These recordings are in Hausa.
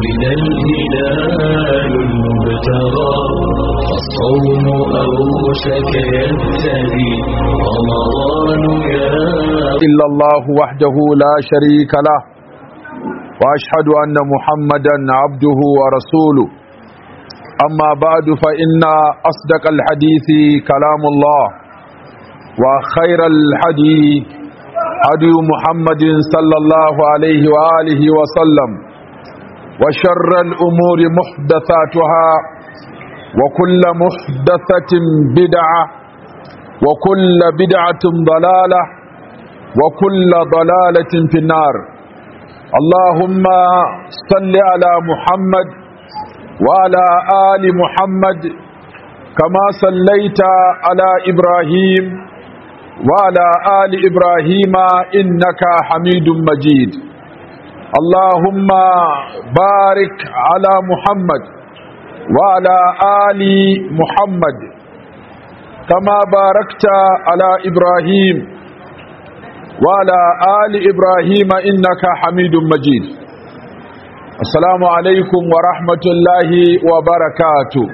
ولد الهلال المبتغى الصوم أوشك يبتدي رمضان يا إلا الله وحده لا شريك له وأشهد أن محمدا عبده ورسوله أما بعد فإن أصدق الحديث كلام الله وخير الحديث هدي محمد صلى الله عليه وآله وسلم وشر الأمور محدثاتها وكل محدثة بدعة وكل بدعة ضلالة وكل ضلالة في النار اللهم صل على محمد وعلى آل محمد كما صليت على إبراهيم وعلى آل إبراهيم إنك حميد مجيد اللهم بارك على محمد وعلى آل محمد كما باركت على إبراهيم وعلى آل إبراهيم إنك حميد مجيد السلام عليكم ورحمة الله وبركاته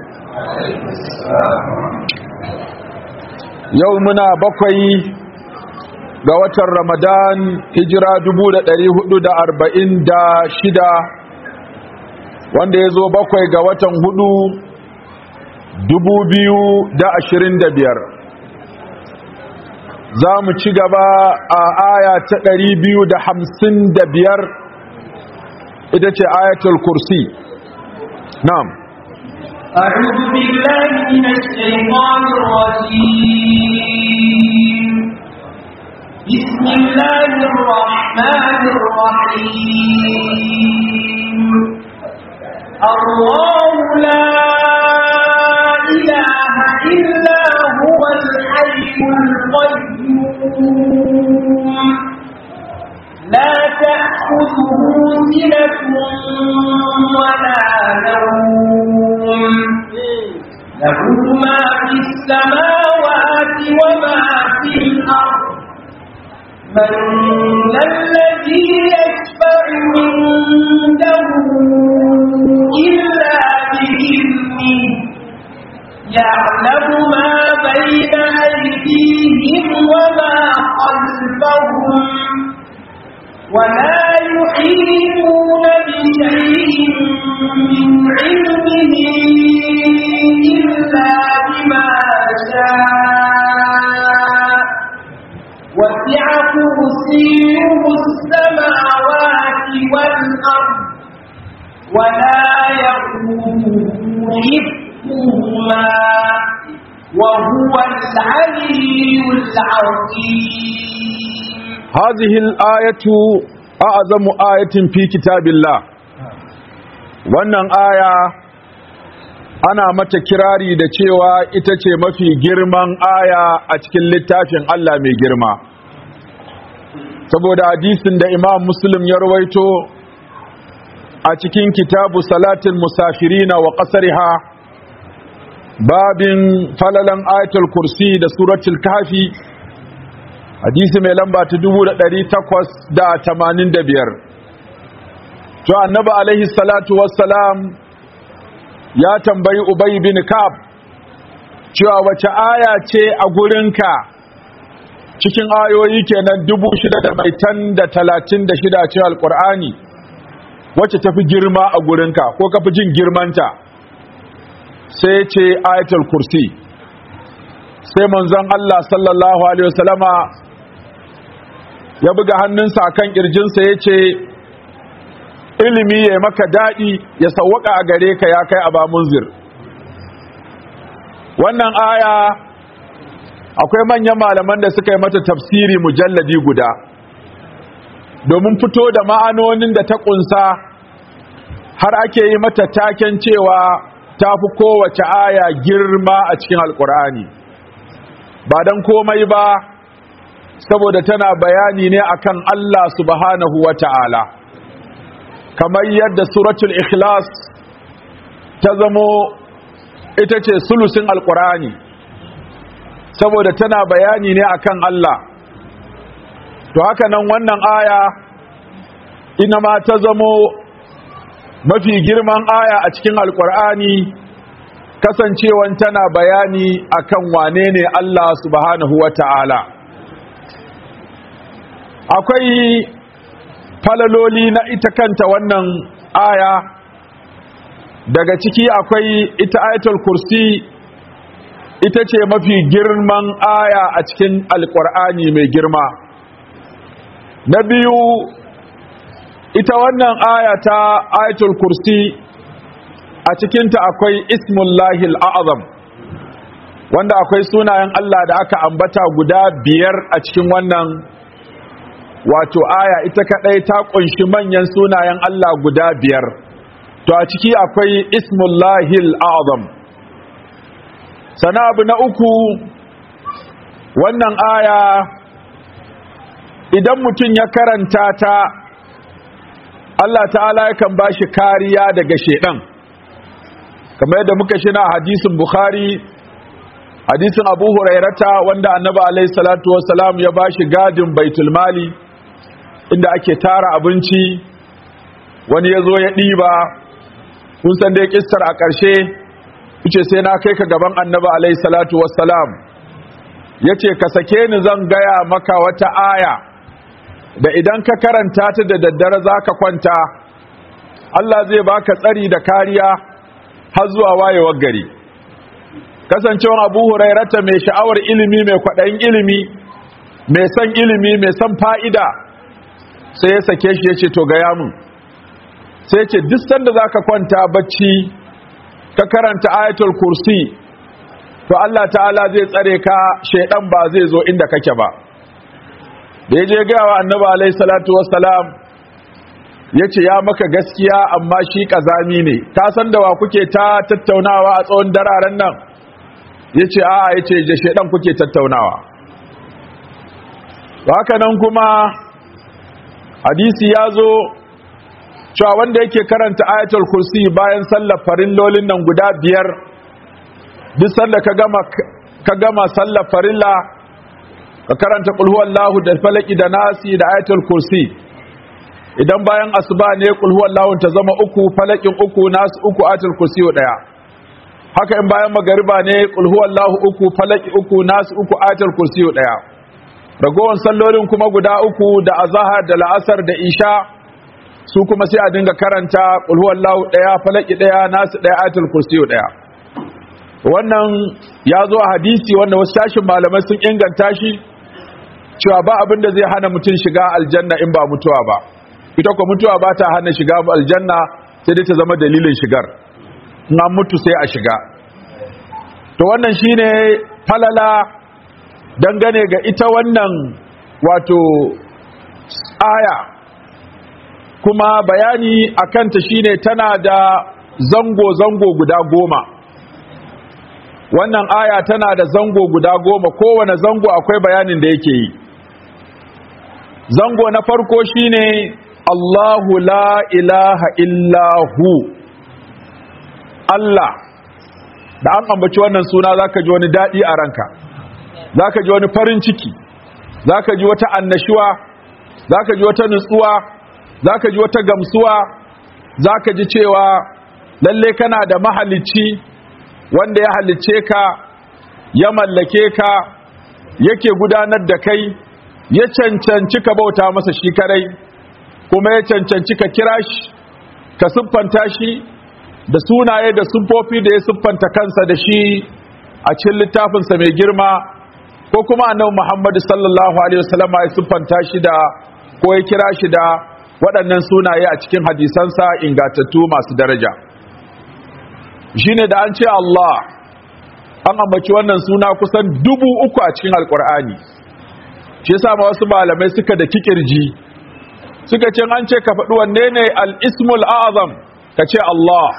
يومنا بقي ga watan Ramadan hijira 1446 wanda ya zo bakwai ga watan hudu 2025 za mu ci gaba a aya ta 255 ita ce ayatul kursi na'am أعوذ بالله من الشيطان الرجيم بسم الله الرحمن الرحيم الله لا إله إلا هو الحي القيوم لا تأخذه سنة ولا نوم له ما في السماوات وما في الأرض من ذا الذي يشفع عنده إلا بإذنه يعلم ما بين أيديهم وما خلفهم ولا يحيطون بشيء من علمه إلا بما شاء وسع كرسيه السماوات والأرض ولا يقوم حفظهما وهو العلي العظيم هذه الآية أعظم آية في كتاب الله wannan aya ana mata kirari da cewa ita ce mafi girman aya a cikin littafin Allah mai girma saboda hadisin da imam muslim ya rawaito a cikin kitabu salatin musafirina wa ƙasariha babin falalan ayatul kursi da suratul kafi hadisi mai lamba ta 1885 to annabi alaihi salatu wassalam ya tambayi ubay bin kab cewa wace aya ce a gurinka cikin ayoyi kenan 636 cikin alqur'ani wacce tafi girma a gurinka ko kafi jin girmanta sai ce ayatul kursi sai manzon Allah sallallahu alaihi wasallama ya buga hannunsa akan kirjinsa yace ilimi ya maka daɗi ya sawwaka a gare ka ya kai aba munzir wannan aya akwai manyan malaman da suka yi mata tafsiri mujalladi guda domin fito da ma'anonin da ta kunsa har ake yi mata taken cewa ta fi kowace aya girma a cikin alkur'ani ba don komai ba saboda tana bayani ne akan Allah subhanahu wa ta'ala kamar yadda suratul ikhlas ta zamo ita ce sulusin alkur'ani saboda tana bayani ne akan Allah to haka nan wannan aya ina ma ta zamo mafi girman aya a cikin alkur'ani kasancewan tana bayani akan wane ne Allah subhanahu wa ta'ala akwai falaloli na ita kanta wannan aya daga ciki akwai ita ayatul kursi ita ce mafi girman aya a cikin alkur'ani mai girma na biyu ita wannan aya ta ayatul kursi a cikinta akwai ismullahil a'azam wanda akwai sunayen Allah da aka ambata guda biyar a cikin wannan wato aya ita kadai ta kunshi manyan sunayen Allah guda biyar to a ciki akwai ismullahil a'azam sana abu na uku wannan aya idan mutum ya karanta ta Allah ta'ala yakan ba shi kariya daga shedan kamar yadda muka shina a hadisin bukhari hadisin abu hurairata wanda annabi alaihi salatu wassalam ya ba shi gadin baitul mali inda ake tara abinci wani ya zo ya ɗiba kun san dai kissar a ƙarshe ce sai na kai ka gaban annabi alaihi salatu wassalam ya ce ka sake ni zan gaya maka wata aya da idan ka karanta ta da daddare za ka kwanta Allah zai baka tsari da kariya har zuwa wayewar gari kasancewar abu hurairata mai sha'awar ilimi mai kwaɗayin ilimi mai son ilimi mai son fa'ida sai ya sake shi ya ce to gaya mun sai ce duk sanda za ka kwanta bacci ka karanta ayatul kursi to Allah ta'ala zai tsare ka shaidan ba zai zo inda kake ba da ya je gaya wa annabi alaihi salatu wassalam ya ce ya maka gaskiya amma shi kazami ne ka san da wa kuke ta tattaunawa a tsawon dararen nan ya ce a'a ya ce je shaidan kuke tattaunawa haka nan kuma hadisi ya zo cewa wanda yake karanta ayatul kursi bayan sallar farillolin nan guda biyar duk sanda ka gama ka gama sallar farilla ka karanta qul huwallahu da falaki da nasi da ayatul kursi idan bayan asuba ne qul huwallahu ta zama uku falakin uku nasu uku ayatul kursi daya haka in bayan magariba ne qul huwallahu uku falaki uku nasu uku ayatul kursi daya ragowar sallolin kuma guda uku da azahar da la'asar da isha su kuma sai a dinga karanta qul huwallahu daya falaki daya nasu daya ayatul kursi daya wannan ya zo a hadisi wanda wasu tashin malamai sun inganta shi cewa ba abin da zai hana mutum shiga aljanna in ba mutuwa ba ita ko mutuwa ba ta hana shiga aljanna sai dai ta zama dalilin shigar in an mutu sai a shiga to wannan shine falala dangane ga ita wannan wato aya kuma bayani akanta shine tana da zango-zango guda goma wannan aya tana da zango guda goma kowane zango akwai bayanin da yake yi zango na farko shine Allahu la ilaha illahu Allah da an ambaci wannan suna zaka ji wani dadi a ranka zaka ji wani farin ciki zaka ji wata annashuwa zaka ji wata nutsuwa zaka ji wata gamsuwa zaka ji cewa lalle kana da mahalicci wanda ya halicce ka ya mallake ka yake gudanar da kai ya cancanci ka bauta masa shi kadai kuma ya cancanci ka kira shi ka siffanta shi da sunaye da siffofi da ya siffanta kansa da shi a cikin littafinsa mai girma ko kuma annabi Muhammad sallallahu alaihi wasallam ya siffanta shi da ko ya kira shi da waɗannan sunaye a cikin hadisansa ingatattu masu daraja shine da an ce Allah an ambaci wannan suna kusan dubu uku a cikin alkur'ani shi yasa ma wasu malamai suka da kikirji suka ce an ce ka faɗi wanne ne al-ismul azam ka ce Allah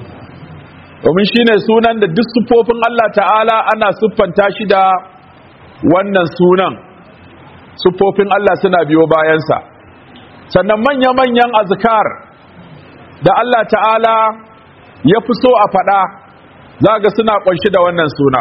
domin shine sunan da duk siffofin Allah ta'ala ana siffanta shi da wannan sunan siffofin Allah suna biyo bayansa sannan manya-manyan azkar da Allah ta'ala ya fi so a faɗa za ga suna ƙunshi da wannan suna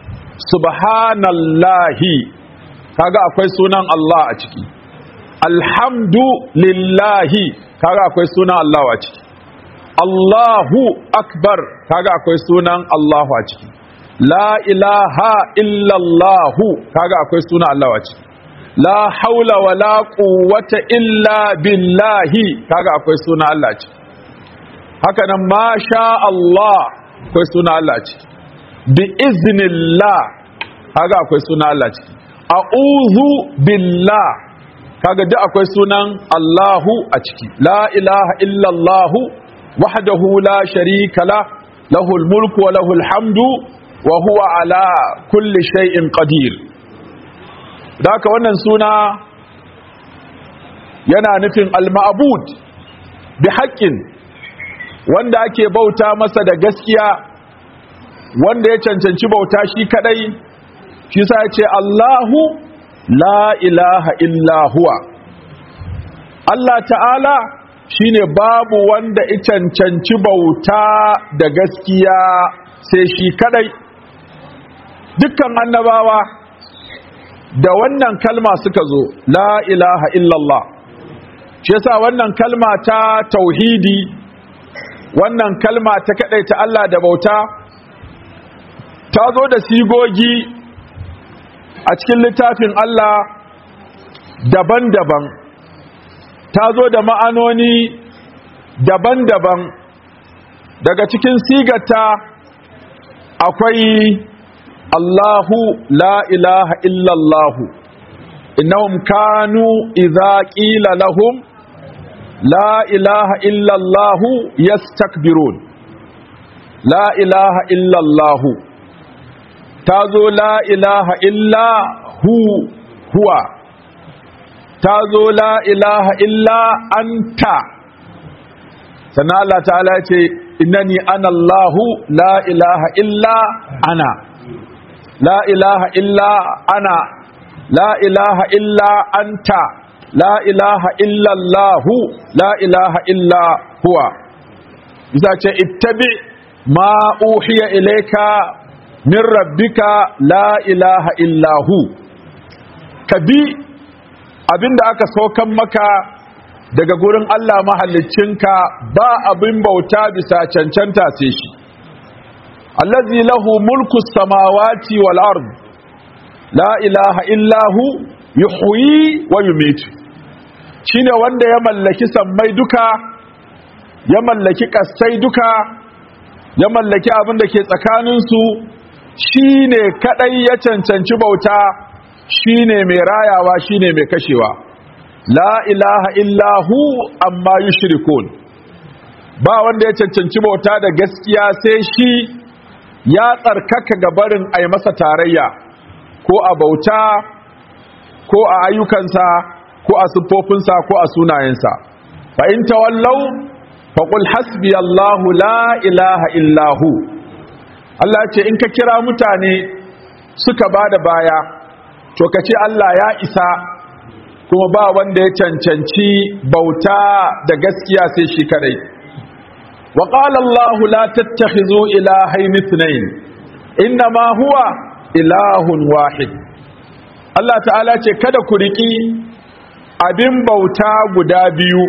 subhanallahi kaga akwai sunan Allah a ciki alhamdu lillahi kaga akwai sunan Allah a ciki Allahu akbar kaga akwai sunan Allahu a ciki la ilaha illallahu kaga akwai sunan Allah a ciki la haula wala quwwata illa billahi kaga akwai sunan Allah a ciki haka nan ma sha Allah akwai sunan Allah a ciki bi iznillah kaga akwai sunan Allah a ciki a'udhu billah kaga duk akwai sunan Allahu a ciki la ilaha illallahu wahdahu la sharika la lahul mulku wa lahul hamdu wa huwa ala kulli shay'in qadir daka wannan suna yana nufin al-ma'bud bi haqqin wanda ake bauta masa da gaskiya wanda ya cancanci bauta shi kadai shi sa ya ce Allahu la ilaha illa huwa Allah ta'ala shine babu wanda ya cancanci bauta da gaskiya sai shi kadai dukkan annabawa da wannan kalma suka zo la ilaha illallah shi yasa wannan kalma ta tauhidi wannan kalma ta ta Allah da bauta ta zo da sigogi a cikin littafin Allah daban-daban ta zo da ma'anoni daban-daban daga cikin sigata akwai Allahu la ilaha illallahu innahum kanu idza qila lahum la ilaha illallahu yastakbirun la ilaha illallahu ta zo la ilaha illa hu huwa ta zo la ilaha illa anta sannan Allah ta'ala ce innani ana Allahu la ilaha illa ana la ilaha illa ana la ilaha illa anta la ilaha illa Allahu la ilaha illa huwa isa ce ittabi ma uhiya ilayka min rabbika la ilaha illahu ka bi abinda aka saukan maka daga gurin Allah mahallicinka ba abin bauta bisa cancanta sai shi allazi lahu mulku samawati wal ard la ilaha illahu yuhyi wa yumitu shine wanda ya mallaki sammai duka ya mallaki kasai duka ya mallaki abin da ke tsakaninsu shine kadai ya cancanci bauta shine mai rayawa shine mai kashewa la ilaha illahu amma yushrikun ba wanda ya cancanci bauta da gaskiya sai shi ya tsarkaka gabarin ai masa tarayya ko a bauta ko a ayyukansa ko a siffofinsa ko a sunayensa fa in tawallau faqul hasbiyallahu la ilaha illahu Allah ce in ka kira mutane suka bada baya to ka ce Allah ya isa kuma ba wanda ya cancanci bauta da gaskiya sai shi kadai wa qala Allah la tattakhizu ilahayn ithnayn inma huwa ilahun wahid Allah ta'ala ce kada ku riki abin bauta guda biyu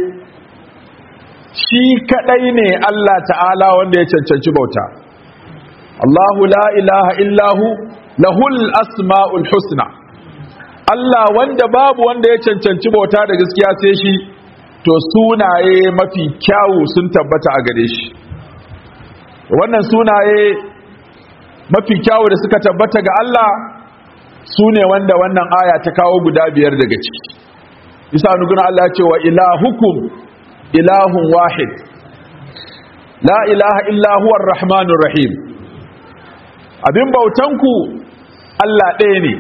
shi kadai ne Allah ta'ala wanda ya cancanci bauta Allahu la ilaha illahu lahul asma'ul husna Allah wanda babu wanda ya cancanci bauta da gaskiya sai shi to sunaye mafi kyawu sun tabbata a gare shi wannan sunaye mafi kyawu da suka tabbata ga Allah su ne wanda wannan aya ta kawo guda biyar daga ciki isa nuguna Allah ce wa ilahukum ilahun wahid la ilaha illa huwa rahmanur rahim abin bautanku Allah ɗaya ne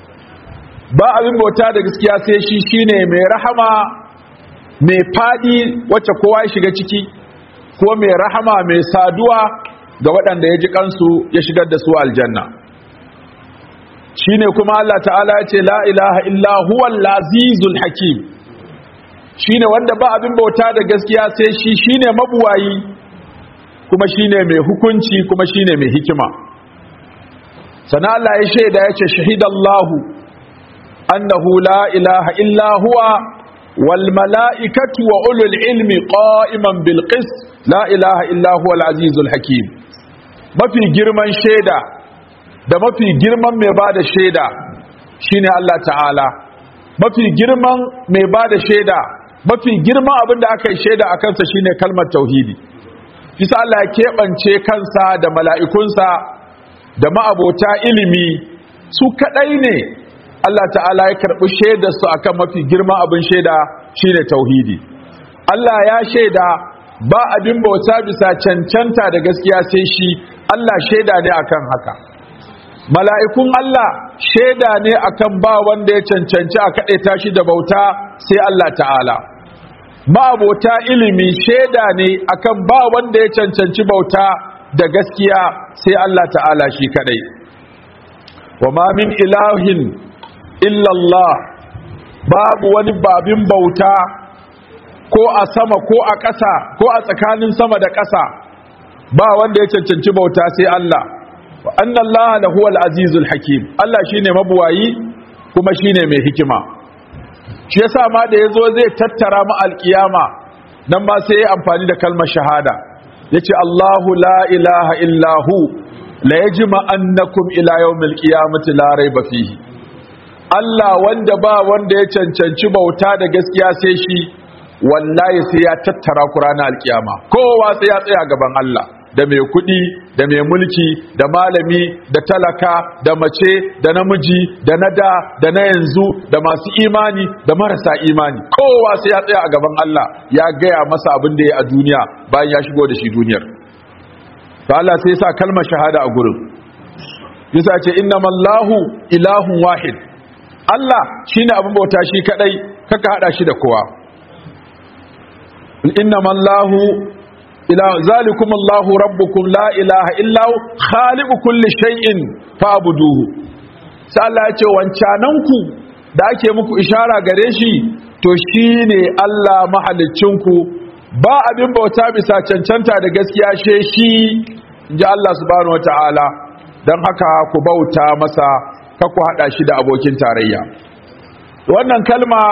ba abin bauta da gaskiya sai shi shine mai rahama mai fadi wacce kowa ya shiga ciki ko mai rahama mai saduwa ga waɗanda ya ji kansu ya shigar da su aljanna shine kuma Allah ta'ala ya ce la ilaha illa huwal azizul hakim shine wanda ba abin bauta da gaskiya sai shi shine mabuwayi kuma shine mai hukunci kuma shine mai hikima sana Allah ya shaida ya ce shahidallahu annahu la ilaha illa huwa wal mala'ikatu wa ulul ilmi qa'iman bil qist la ilaha illa huwal azizul hakim mafi girman shaida da mafi girman mai bada shaida shine Allah ta'ala mafi girman mai bada shaida mafi girman abin da aka yi shaida a kansa shine kalmar tauhidi bisa Allah ya keɓance kansa da mala'ikunsa da ma'abota ilimi su kaɗai ne Allah ta'ala ya karɓi shaidarsu a kan mafi girman abin shaida shine tauhidi Allah ya shaida ba abin bauta bisa cancanta da gaskiya sai shi Allah shaida ne akan haka mala'ikun Allah shaida ne akan ba wanda ya cancanci a kaɗe tashi da bauta sai Allah ta'ala ma'abota ilimi shaida ne akan ba wanda ya cancanci bauta da gaskiya sai Allah ta'ala shi kaɗai wa ma min ilahin illallah babu wani babin bauta ko a sama ko a ƙasa ko a tsakanin sama da ƙasa ba wanda ya cancanci bauta sai Allah wa annallaha lahuwal azizul hakim Allah shine mabuwayi kuma shine mai hikima shi yasa ma da yazo zai tattara mu alkiyama nan ma sai ya amfani da kalmar shahada yace Allahu la ilaha illa hu la yajma annakum ila yawmil qiyamati la rayba fihi Allah wanda ba wanda ya cancanci bauta da gaskiya sai shi wallahi sai ya tattara ku ranar alkiyama kowa sai ya tsaya gaban Allah da mai kuɗi da mai mulki da malami da talaka da mace da namiji da na da da na yanzu da masu imani da marasa imani kowa sai ya tsaya a gaban Allah ya gaya masa abin da ya a duniya bayan ya shigo da shi duniyar to Allah sai ya sa kalmar shahada a gurin yasa ce innamallahu ilahun wahid Allah shine abin bauta shi kadai kaka hada shi da kowa innamallahu ila zalikum Allahu rabbukum la ilaha illa hu khaliqu kulli shay'in fa'buduhu sai Allah ya ce wancanan ku da ake muku ishara gare shi to shine Allah mahalicin ku ba abin bauta bisa cancanta da gaskiya she shi inji Allah subhanahu wataala dan haka ku bauta masa ka ku hada shi da abokin tarayya wannan kalma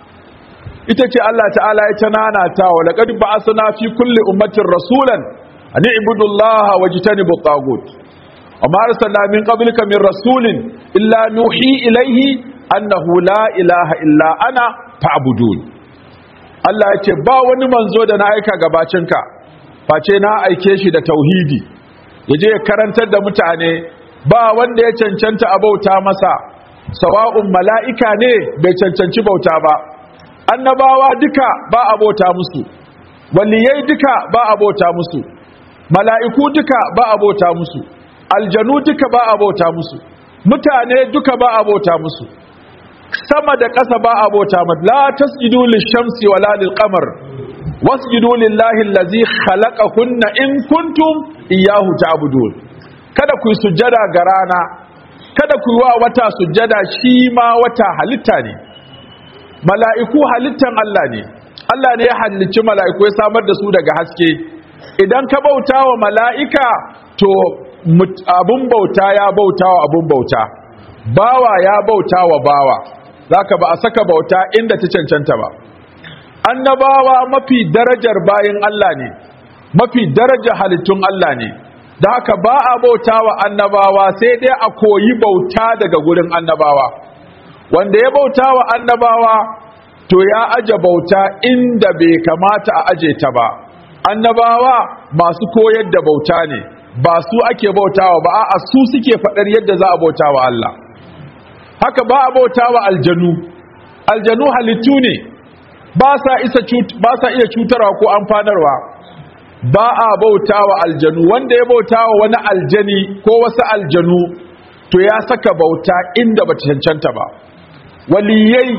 ita ce Allah ta'ala ya tanana ta wa laqad ba'athna fi kulli ummatin rasulan an i'budu Allah wajtanibu at-taghut amma arsalna min qablika min rasulin illa nuhi ilayhi annahu la ilaha illa ana fa'budun Allah ya ce ba wani manzo da na aika gabacinka face na aike shi da tauhidi yaje ya karantar da mutane ba wanda ya cancanta a bauta masa sawa'un mala'ika ne bai cancanci bauta ba annabawa duka ba a bauta musu waliyai duka ba a bauta musu mala'iku duka ba a bauta musu aljanu duka ba a bauta musu mutane duka ba a bauta musu sama da ƙasa ba a bauta musu la tasjudu lishamsi wala lilqamar wasjudu lillahi allazi khalaqahunna in kuntum iyyahu ta'budun kada ku yi sujjada ga rana kada ku yi wa wata sujjada shi ma wata halitta ne mala'iku halittan Allah ne Allah ne ya halicci mala'iku ya samar da su daga haske idan ka bauta wa mala'ika to abun bauta ya bauta wa abun bauta bawa ya bauta wa bawa zaka ba a saka bauta inda ta cancanta ba annabawa mafi darajar bayin Allah ne mafi darajar halittun Allah ne da haka ba a bauta wa annabawa sai dai a koyi bauta daga gurin annabawa wanda ya bauta wa annabawa to ya aje bauta inda bai kamata a aje ta ba annabawa masu koyar da bauta ne ba su ake bautawa ba a su suke faɗar yadda za a bauta wa Allah haka ba a bauta wa aljanu aljanu halittu ne ba sa iya cutarwa ko amfanarwa ba a bauta wa aljanu wanda ya bauta wa wani aljani ko wasu aljanu to ya saka bauta inda ba cancanta ba waliyai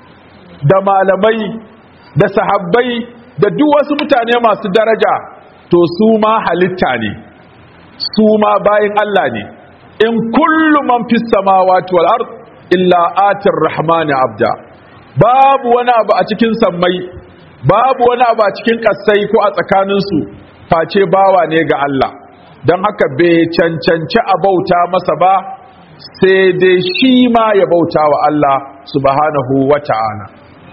da malamai da sahabbai da duk wasu mutane masu daraja to su ma halitta ne su ma bayin Allah ne in kullu man fis samawati wal ard illa atir rahmani abda babu wani abu a cikin sammai babu wani abu a cikin kasai ko a tsakaninsu face bawa ne ga Allah don haka bai cancanci a bauta masa ba sai dai shi ma ya bauta wa Allah subhanahu wa ta'ala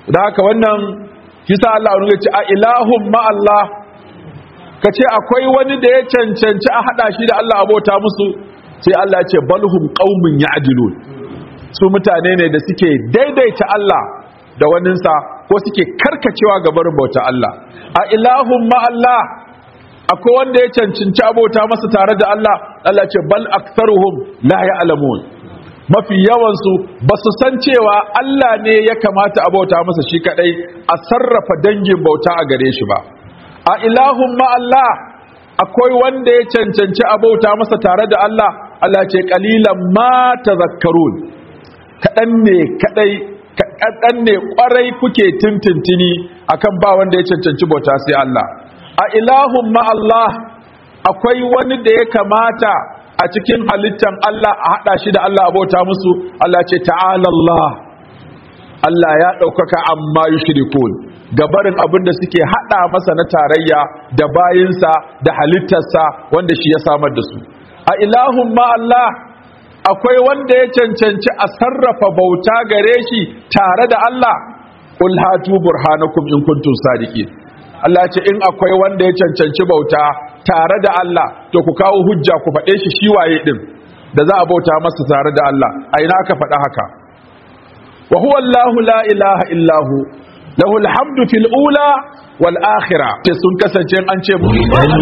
da haka wannan kisa Allah ya ce a ilahun ma Allah ka ce akwai wani da ya cancanci a hada shi da Allah abota musu sai Allah ya ce balhum qaumun ya'dilun su mutane ne da suke daidaita Allah da waninsa ko suke karkacewa ga barin bauta Allah a ilahun ma Allah akwai wanda ya cancanci abota masa tare da Allah Allah ce bal aktharuhum la ya'lamun mafi yawansu ba su san cewa Allah ne ya kamata a bauta masa shi kadai a sarrafa dangin bauta a gare shi ba a ilahun ma Allah akwai wanda ya cancanci a bauta masa tare da Allah Allah ce kalilan ma tazakkarun kadan ne kadai kadan ne kwarai kuke tintintini akan ba wanda ya cancanci bauta sai Allah a ilahun ma Allah akwai wani da ya kamata a cikin halittan Allah a haɗa shi da Allah abota musu Allah ce ta'ala Allah Allah ya ɗaukaka amma yushrikun gabarin abin da suke haɗa masa na tarayya da bayinsa da halittarsa wanda shi ya samar da su a ilahun ma Allah akwai wanda ya cancanci a sarrafa bauta gare shi tare da Allah qul hatu burhanakum in kuntum sadiqin Allah ce in akwai wanda ya cancanci bauta tare da Allah to ku kawo hujja ku faɗe shi shi waye din da za a bauta masa tare da Allah a ina aka faɗa haka wa huwa Allahu la ilaha illahu lahu alhamdu fil ula wal akhirah ce sun kasance an ce mu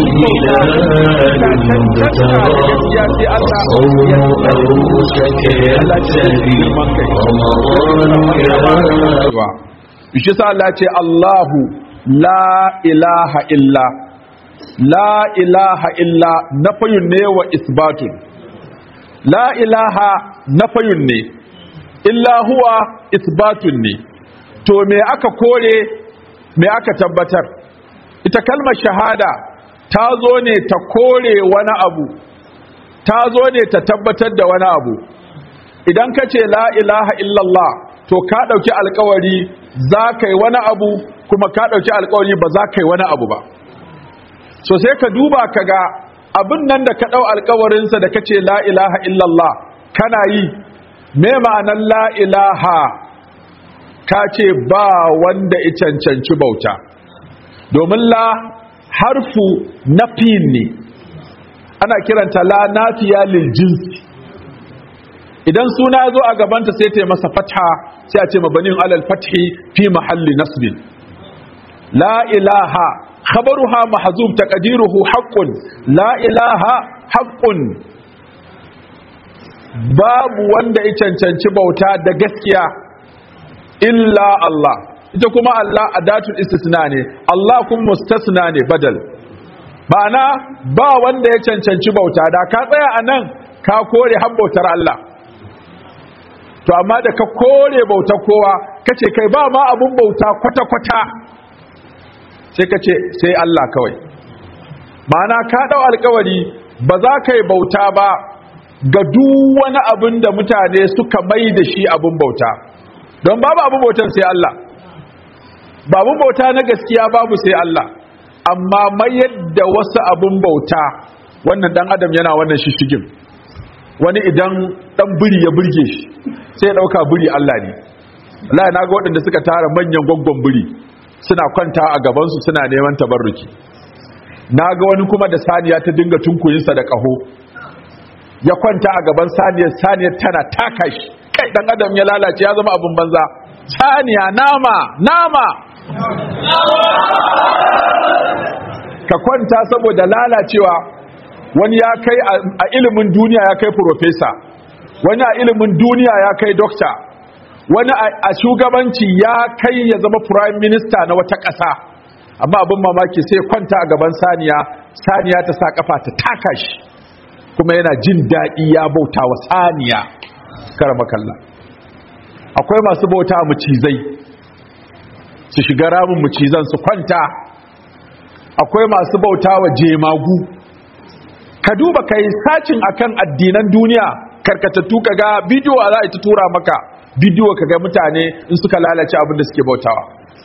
shi sa Allah ce Allahu la ilaha illa la ilaha illa nafayun ne wa isbatun la ilaha nafayun ne illa huwa isbatun ne to me aka kore me aka tabbatar ita kalmar shahada ta zo ne ta kore wani abu ta zo ne ta tabbatar da wani abu idan ka ce la ilaha illallah to ka ɗauki alkawari za ka yi wani abu kuma ka ɗauki alkawari ba za ka yi wani abu ba so sai ka duba ka ga abin nan da ka ɗau alkawarinsa da ka ce la ilaha illallah kana yi me ma'anar la ilaha ka ce ba wanda ya cancanci bauta domin la harfu nafin ne ana kiranta la nafiya lil jinsi idan suna ya zo a gabanta sai ta yi masa fatha sai a ce mabanin alal fathi fi mahalli nasbin la ilaha khabaruha mahzub taqdiruhu haqqun la ilaha haqqun babu wanda ya cancanci bauta da gaskiya illa Allah ita kuma Allah adatul istisna ne Allah kuma mustasna ne badal ma'ana ba wanda ya cancanci bauta da ka tsaya anan ka kore habbautar Allah to amma da ka kore bauta kowa kace kai ba ma abun bauta kwata-kwata sai kace sai Allah kawai ma'ana ka dau alkawari ba za ka yi bauta ba ga duk wani abin da mutane suka mai da shi abun bauta don babu abun bautan sai Allah babu bauta na gaskiya babu sai Allah amma mayar da wasu abun bauta wannan dan adam yana wannan shishigin wani idan dan biri ya burge shi sai ya dauka biri Allah ne Allah na ga waɗanda suka tara manyan gwaggon biri suna kwanta a gaban su suna neman tabarruki na ga wani kuma da saniya ta dinga tunkuyinsa da kaho ya kwanta a gaban saniyar saniyar tana taka shi kai dan adam ya lalace ya zama abin banza saniya nama nama ka kwanta saboda lalacewa wani ya kai a ilimin duniya ya kai profesa wani a ilimin duniya ya kai dokta wani a shugabanci ya kai ya zama prime minister na wata ƙasa amma abin mamaki sai kwanta a gaban saniya saniya ta sa kafa ta taka shi kuma yana jin daɗi ya bauta wa saniya karama kalla akwai masu bauta macizai su shiga ramin macizan su kwanta akwai masu bauta wa jemagu ka duba ka yi sacin akan addinan duniya karkatattu ka ga bidiyo a za a ta tura maka bidiyo ka ga mutane in suka lalace abin da suke bautawa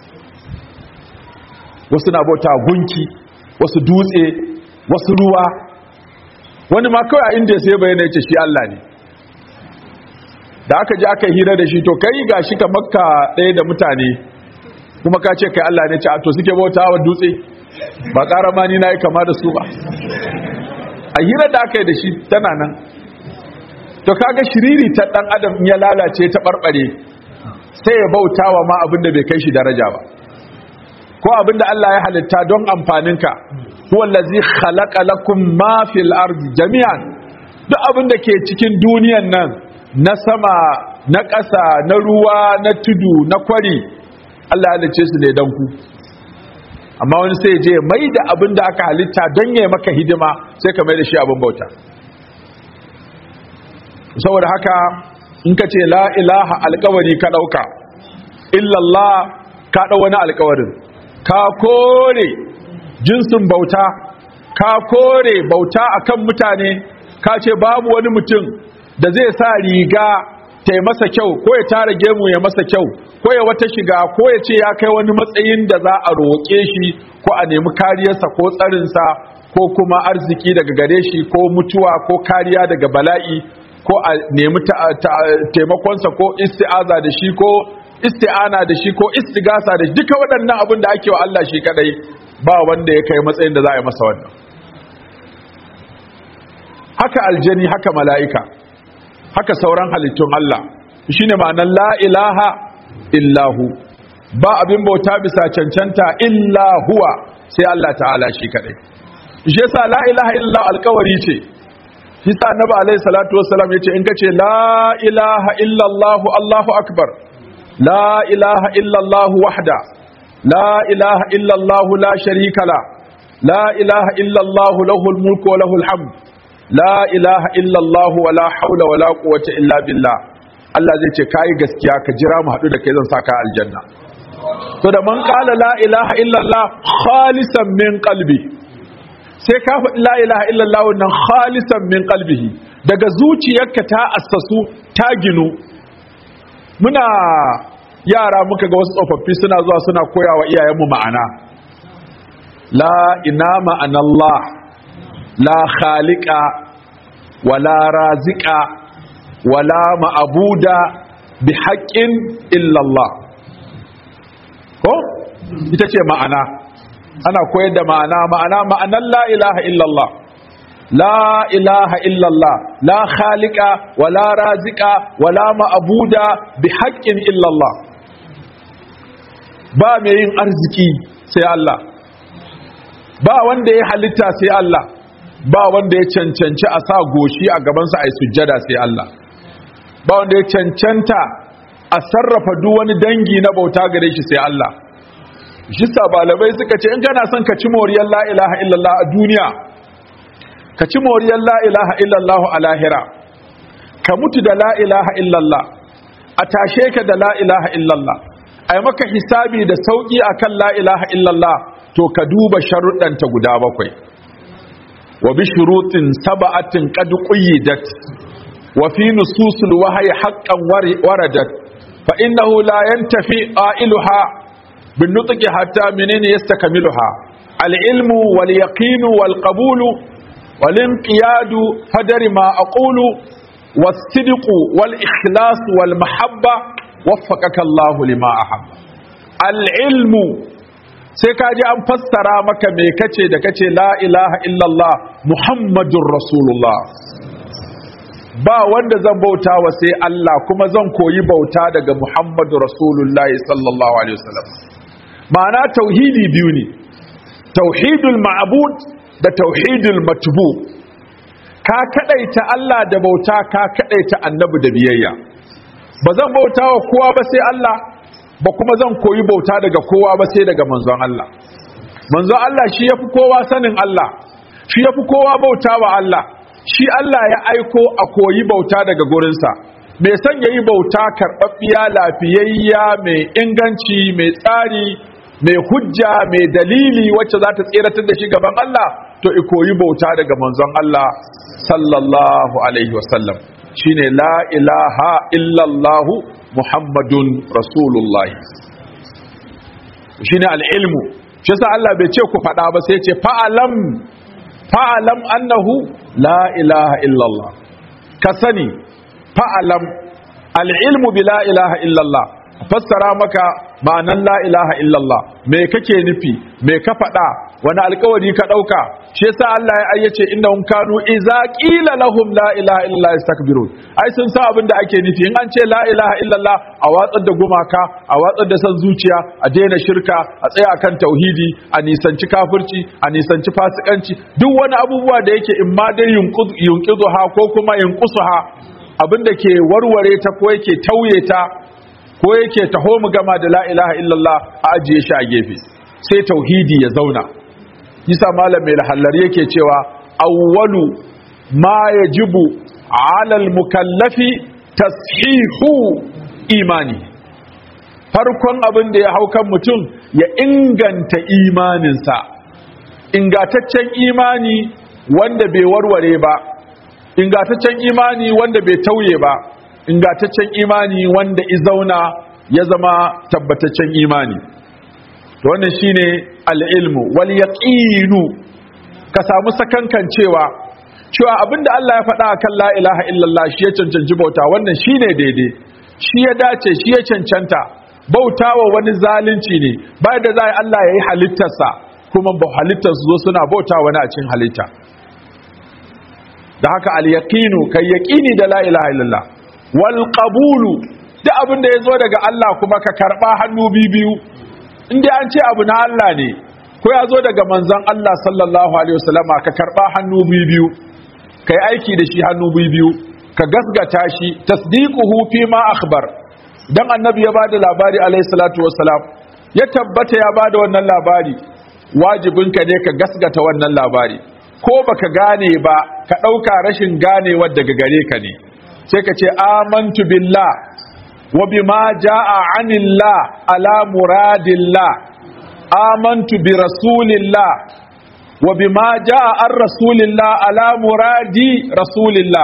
wasu na bauta gunki wasu dutse wasu ruwa wani ma kawai a inda ya sai bayyana ya ce shi Allah ne da aka ji aka hira da shi to kai ga shi ka makka ɗaya da mutane kuma ka ce kai Allah ne ce a to suke bauta wa dutse ba ƙara ma ni na yi kama da su ba a hira da aka yi da shi tana nan to kaga shiriri ta ɗan adam in ya lalace ta ɓarɓare sai ya bauta wa ma abin da bai kai shi daraja ba ko abin da Allah ya halitta don amfaninka huwa allazi khalaqa lakum ma fil ardi jami'an duk abin da ke cikin duniyan nan na sama na ƙasa na ruwa na tudu na kwari Allah ya halice su ne don ku amma wani sai je mai da abin da aka halitta don ya maka hidima sai ka mai da shi abin bauta saboda haka in ka ce la ilaha alkawari ka ɗauka illallah ka ɗau wani alkawarin ka kore jinsin bauta ka kore bauta akan mutane ka ce babu wani mutum da zai sa riga ta yi masa kyau ko ya tara gemu ya masa kyau ko ya wata shiga ko ya ce ya kai wani matsayin da za a roƙe shi ko a nemi kariyarsa ko tsarinsa ko kuma arziki daga gare shi ko mutuwa ko kariya daga bala'i ko a nemi taimakonsa ko isti'aza da shi ko isti'ana da shi ko istigasa da shi duka waɗannan abin da ake wa Allah shi kadai ba wanda ya kai matsayin da za a yi masa wannan haka aljani haka mala'ika haka sauran halittun Allah shine ma'anar la ilaha illahu ba abin bauta bisa cancanta illa huwa sai Allah ta'ala shi kadai shi yasa la ilaha illallah alkawari ce shi sa annabi alaihi salatu wassalam yace in kace la ilaha illallah Allahu akbar la ilaha illallah wahda la ilaha illallah la sharika la la ilaha illallah lahul mulku wa lahul hamd la ilaha illallah wa la hawla wa la quwwata illa billah Allah zai ce kai gaskiya ka jira mu hadu da kai zan saka aljanna to da man qala la ilaha illallah khalisan min qalbi sai ka faɗi la ilaha illallah wannan khalisan min qalbihi daga zuciyarka ta assasu ta ginu muna yara muka ga wasu tsofaffi suna zuwa suna koya wa iyayenmu ma'ana la ina ma'anallah la khaliqa wala raziqa wala ma'abuda bi haqqin illallah ko ita ce ma'ana ana koyar da ma'ana ma'ana ma'anan la ilaha illallah la ilaha illallah la khaliqa wala raziqa wala ma'buda bi haqqin illallah ba mai yin arziki sai Allah ba wanda ya halitta sai Allah ba wanda ya cancanci a sa goshi a gabansa a yi sujjada sai Allah ba wanda ya cancanta a sarrafa duk wani dangi na bauta gare shi sai Allah shi sabalamai suka ce in kana son ka ci moriyar la ilaha illallah a duniya ka ci moriyar la ilaha illallah a lahira ka mutu da la ilaha illallah a tashe ka da la ilaha illallah a yi maka hisabi da sauƙi a kan la ilaha illallah to ka duba sharuɗanta guda bakwai wa bi shurutin saba'atin qad quyyidat wa fi nususul wahyi haqqan waradat fa innahu la yantafi qailuha بالنطق حتى منين يستكملها العلم واليقين والقبول والانقياد فدر ما أقول والصدق والإخلاص والمحبة وفقك الله لما أحب العلم sai ka ji an fassara maka me kace da kace la ilaha illallah muhammadun rasulullah ba wanda zan bauta wa sai Allah kuma zan koyi bauta daga muhammadu rasulullahi sallallahu alaihi wasallam ma'ana tauhidi biyu ne tauhidul ma'bud da tauhidul matbu ka kadaita Allah da bauta ka kadaita annabi da biyayya ba zan bauta wa kowa ba sai Allah ba kuma zan koyi bauta daga kowa ba sai daga manzon Allah manzon Allah shi yafi kowa sanin Allah shi yafi kowa bauta wa Allah shi Allah ya aiko a koyi bauta daga gurinsa mai son yayi bauta karɓaɓɓiya lafiyayya mai inganci mai tsari mai hujja mai dalili wacce za ta tseratar da shi gaban Allah to i koyi bauta daga manzon Allah sallallahu alaihi wasallam shine la ilaha illallah muhammadun rasulullahi shine al-ilmu shi yasa Allah bai ce ku faɗa ba sai ya ce fa'alam fa'alam annahu la ilaha illallah ka sani fa'alam al-ilmu bi la ilaha illallah fassara maka ma'anan la ilaha illallah me kake nufi me ka faɗa wani alkawari ka ɗauka shi yasa Allah ya ayyace innahum kanu idza qila lahum la ilaha illallah yastakbirun ai sun san abin da ake nufi in an ce la ilaha illallah a watsar da gumaka a watsar da san zuciya a daina shirka a tsaya kan tauhidi a nisanci kafirci a nisanci fasikanci duk wani abubuwa da yake in ma dai yunqizu ha ko kuma yunqusu ha abin da ke warware ta ko yake tauye ta ko yake taho mu gama da la ilaha illallah a ajiye shi a gefe sai tauhidi ya zauna yasa malam mai lahallar yake cewa awwalu ma yajibu ala almukallafi tashihu imani farkon abin da ya hau kan mutum ya inganta imaninsa ingataccen imani wanda bai warware ba ingataccen imani wanda bai tauye ba ingataccen imani wanda izauna ya zama tabbataccen imani to wannan shine al-ilmu wal yaqinu ka samu sakankan cewa cewa abinda Allah ya faɗa akan la ilaha illallah shi ya cancanci bauta wannan shine daidai shi ya dace shi ya cancanta bautawa wani zalunci ne bayan da zai Allah ya yi halittarsa kuma ba halittar su zo suna bauta wani a cikin halitta da haka al-yaqinu kai yaqini da la ilaha illallah wal qabulu duk abin da yazo daga Allah kuma ka karba hannu biyu inda an ce abu na Allah ne ko ya zo daga manzon Allah sallallahu alaihi wasallama ka karba hannu biyu kai aiki da shi hannu biyu ka gasgata shi tasdiquhu fi ma akhbar dan annabi ya bada labari alaihi salatu wassalam ya tabbata ya bada wannan labari wajibinka ne ka gasgata wannan labari ko baka gane ba ka dauka rashin ganewar daga gare ka ne sai ka ce amantu billah wa bima jaa anillah ala muradillah amantu bi rasulillah wa bima jaa an rasulillah ala muradi rasulillah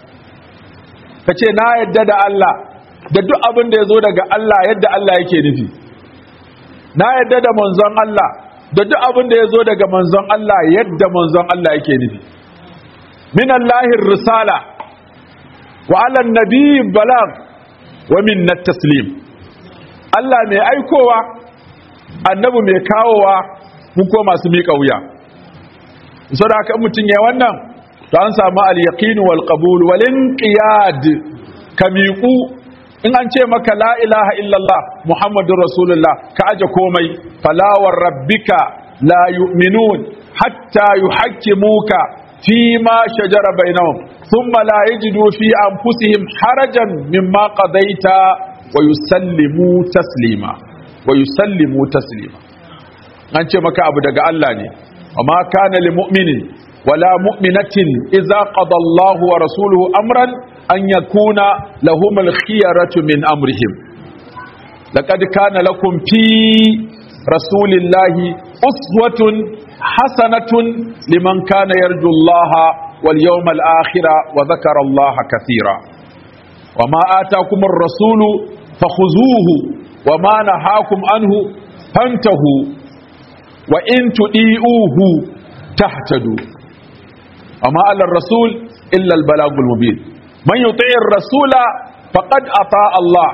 kace na yadda da Allah da duk abin da yazo daga Allah yadda Allah yake nufi na yadda da manzon Allah da duk abin da yazo daga manzon Allah yadda manzon Allah yake nufi minallahi risala wa ala nabi balag wa minna taslim Allah mai aikowa annabi mai kawowa mun ko masu miƙa wuya saboda haka mutum ya wannan to an samu al-yaqin wal qabul wal inqiyad kamiqu in an ce maka la ilaha illallah muhammadur rasulullah ka aje komai fala war rabbika la yu'minun hatta yuhakkimuka فيما شجر بينهم ثم لا يجدوا في أنفسهم حرجا مما قضيت ويسلموا تسليما ويسلموا تسليما أنت مكا أبو دقاء الله وما كان لمؤمن ولا مؤمنة إذا قضى الله ورسوله أمرا أن يكون لهم الخيرة من أمرهم لقد كان لكم في رسول الله أسوة حسنة لمن كان يرجو الله واليوم الآخر وذكر الله كثيرا وما آتاكم الرسول فخذوه وما نهاكم عنه فانتهوا وإن تؤيئوه تهتدوا وما على الرسول إلا البلاغ المبين من يطيع الرسول فقد أطاع الله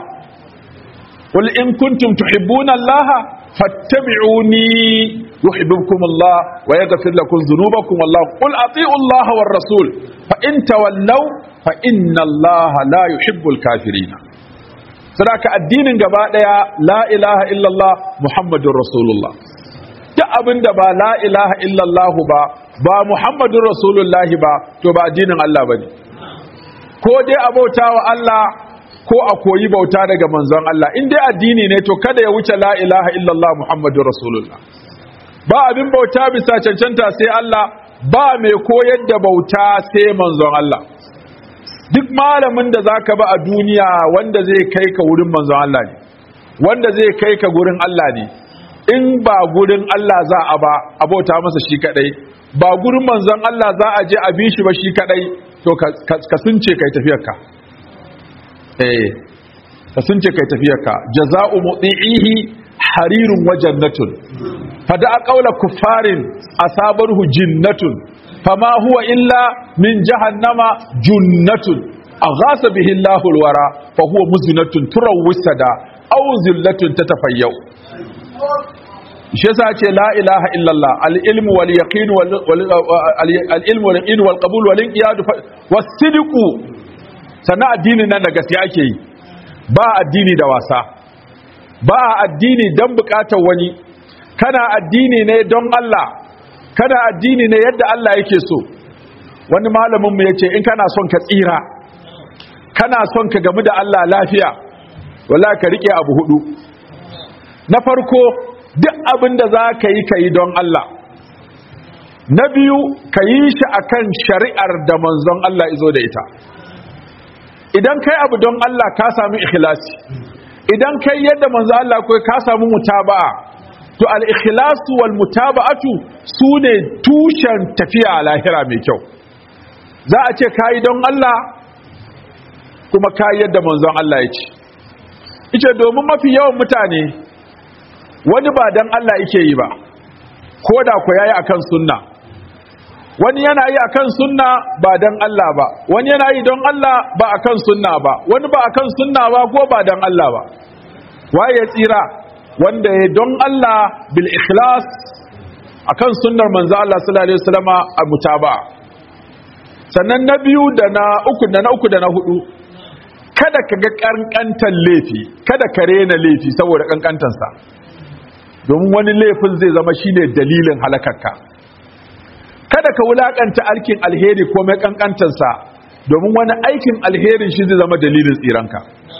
قل إن كنتم تحبون الله فاتبعوني يحببكم الله ويغفر لكم ذنوبكم والله قل أطيعوا الله والرسول فإن تولوا فإن الله لا يحب الكافرين sadaka addinin gaba daya la ilaha illallah muhammadur rasulullah duk abinda ba la ilaha illallah ba ba muhammadur rasulullah ba to ba addinin Allah bane ko dai abauta wa Allah ko a koyi bauta daga manzon Allah in dai addini ne to kada ya wuce la ilaha illallah muhammadur rasulullah ba abin bauta bisa cancanta sai Allah ba mai koyar da bauta sai manzon Allah duk malamin da zaka ba a duniya wanda zai kai ka wurin manzon Allah ne wanda zai kai ka gurin Allah ne in ba gurin Allah za a ba a bauta masa shi kadai ba gurin manzon Allah za a je a bi shi ba shi kadai to ka sunce kai tafiyarka eh ka sunce kai tafiyarka jaza'u muti'ihi harirun wa jannatun fada qawla kuffarin asabarhu jinnatun fama huwa illa min jahannama junnatun aghasa bihi Allahu alwara fa huwa muzinatun turawwisada aw zillatun tatafayyau shi yasa ce la ilaha illallah al-ilmu wal yaqin wal al-ilmu wal yaqin wal qabul wal inqiyad was sidqu sana addinin nan da gaskiya ake yi ba addini da wasa ba addini dan bukatar wani kana addini ne don Allah kana addini ne yadda Allah yake so wani malamin mu yace in kana son ka tsira kana son ka gamu da Allah lafiya wallahi ka rike abu hudu na farko duk abin da za ka yi ka yi don Allah na biyu ka yi shi akan shari'ar da manzon Allah izo da ita idan kai abu don Allah ka sami ikhlasi idan kai yadda manzon Allah kai ka samu mutaba'a to al-ikhlasu wal mutaba'atu sune tushen tafiya a lahira mai kyau za a ce kai don Allah kuma kai yadda manzon Allah ya ce ita domin mafi yawan mutane wani ba dan Allah yake yi ba ko da ku yayi akan sunna wani yana yi akan sunna ba dan Allah ba wani yana yi don Allah ba akan sunna ba wani ba akan sunna ba ko ba dan Allah ba waye ya tsira wanda ya don Allah bil ikhlas akan sunnar manzo Allah sallallahu alaihi wasallama a mutaba'a sannan na biyu da na uku da na uku da na hudu kada ka ga kankantan laifi kada ka rena laifi saboda kankantansa domin wani laifin zai zama shine dalilin halakarka kada ka wulakanta aikin alheri ko mai kankantansa domin wani aikin alherin shi zai zama dalilin tsiranka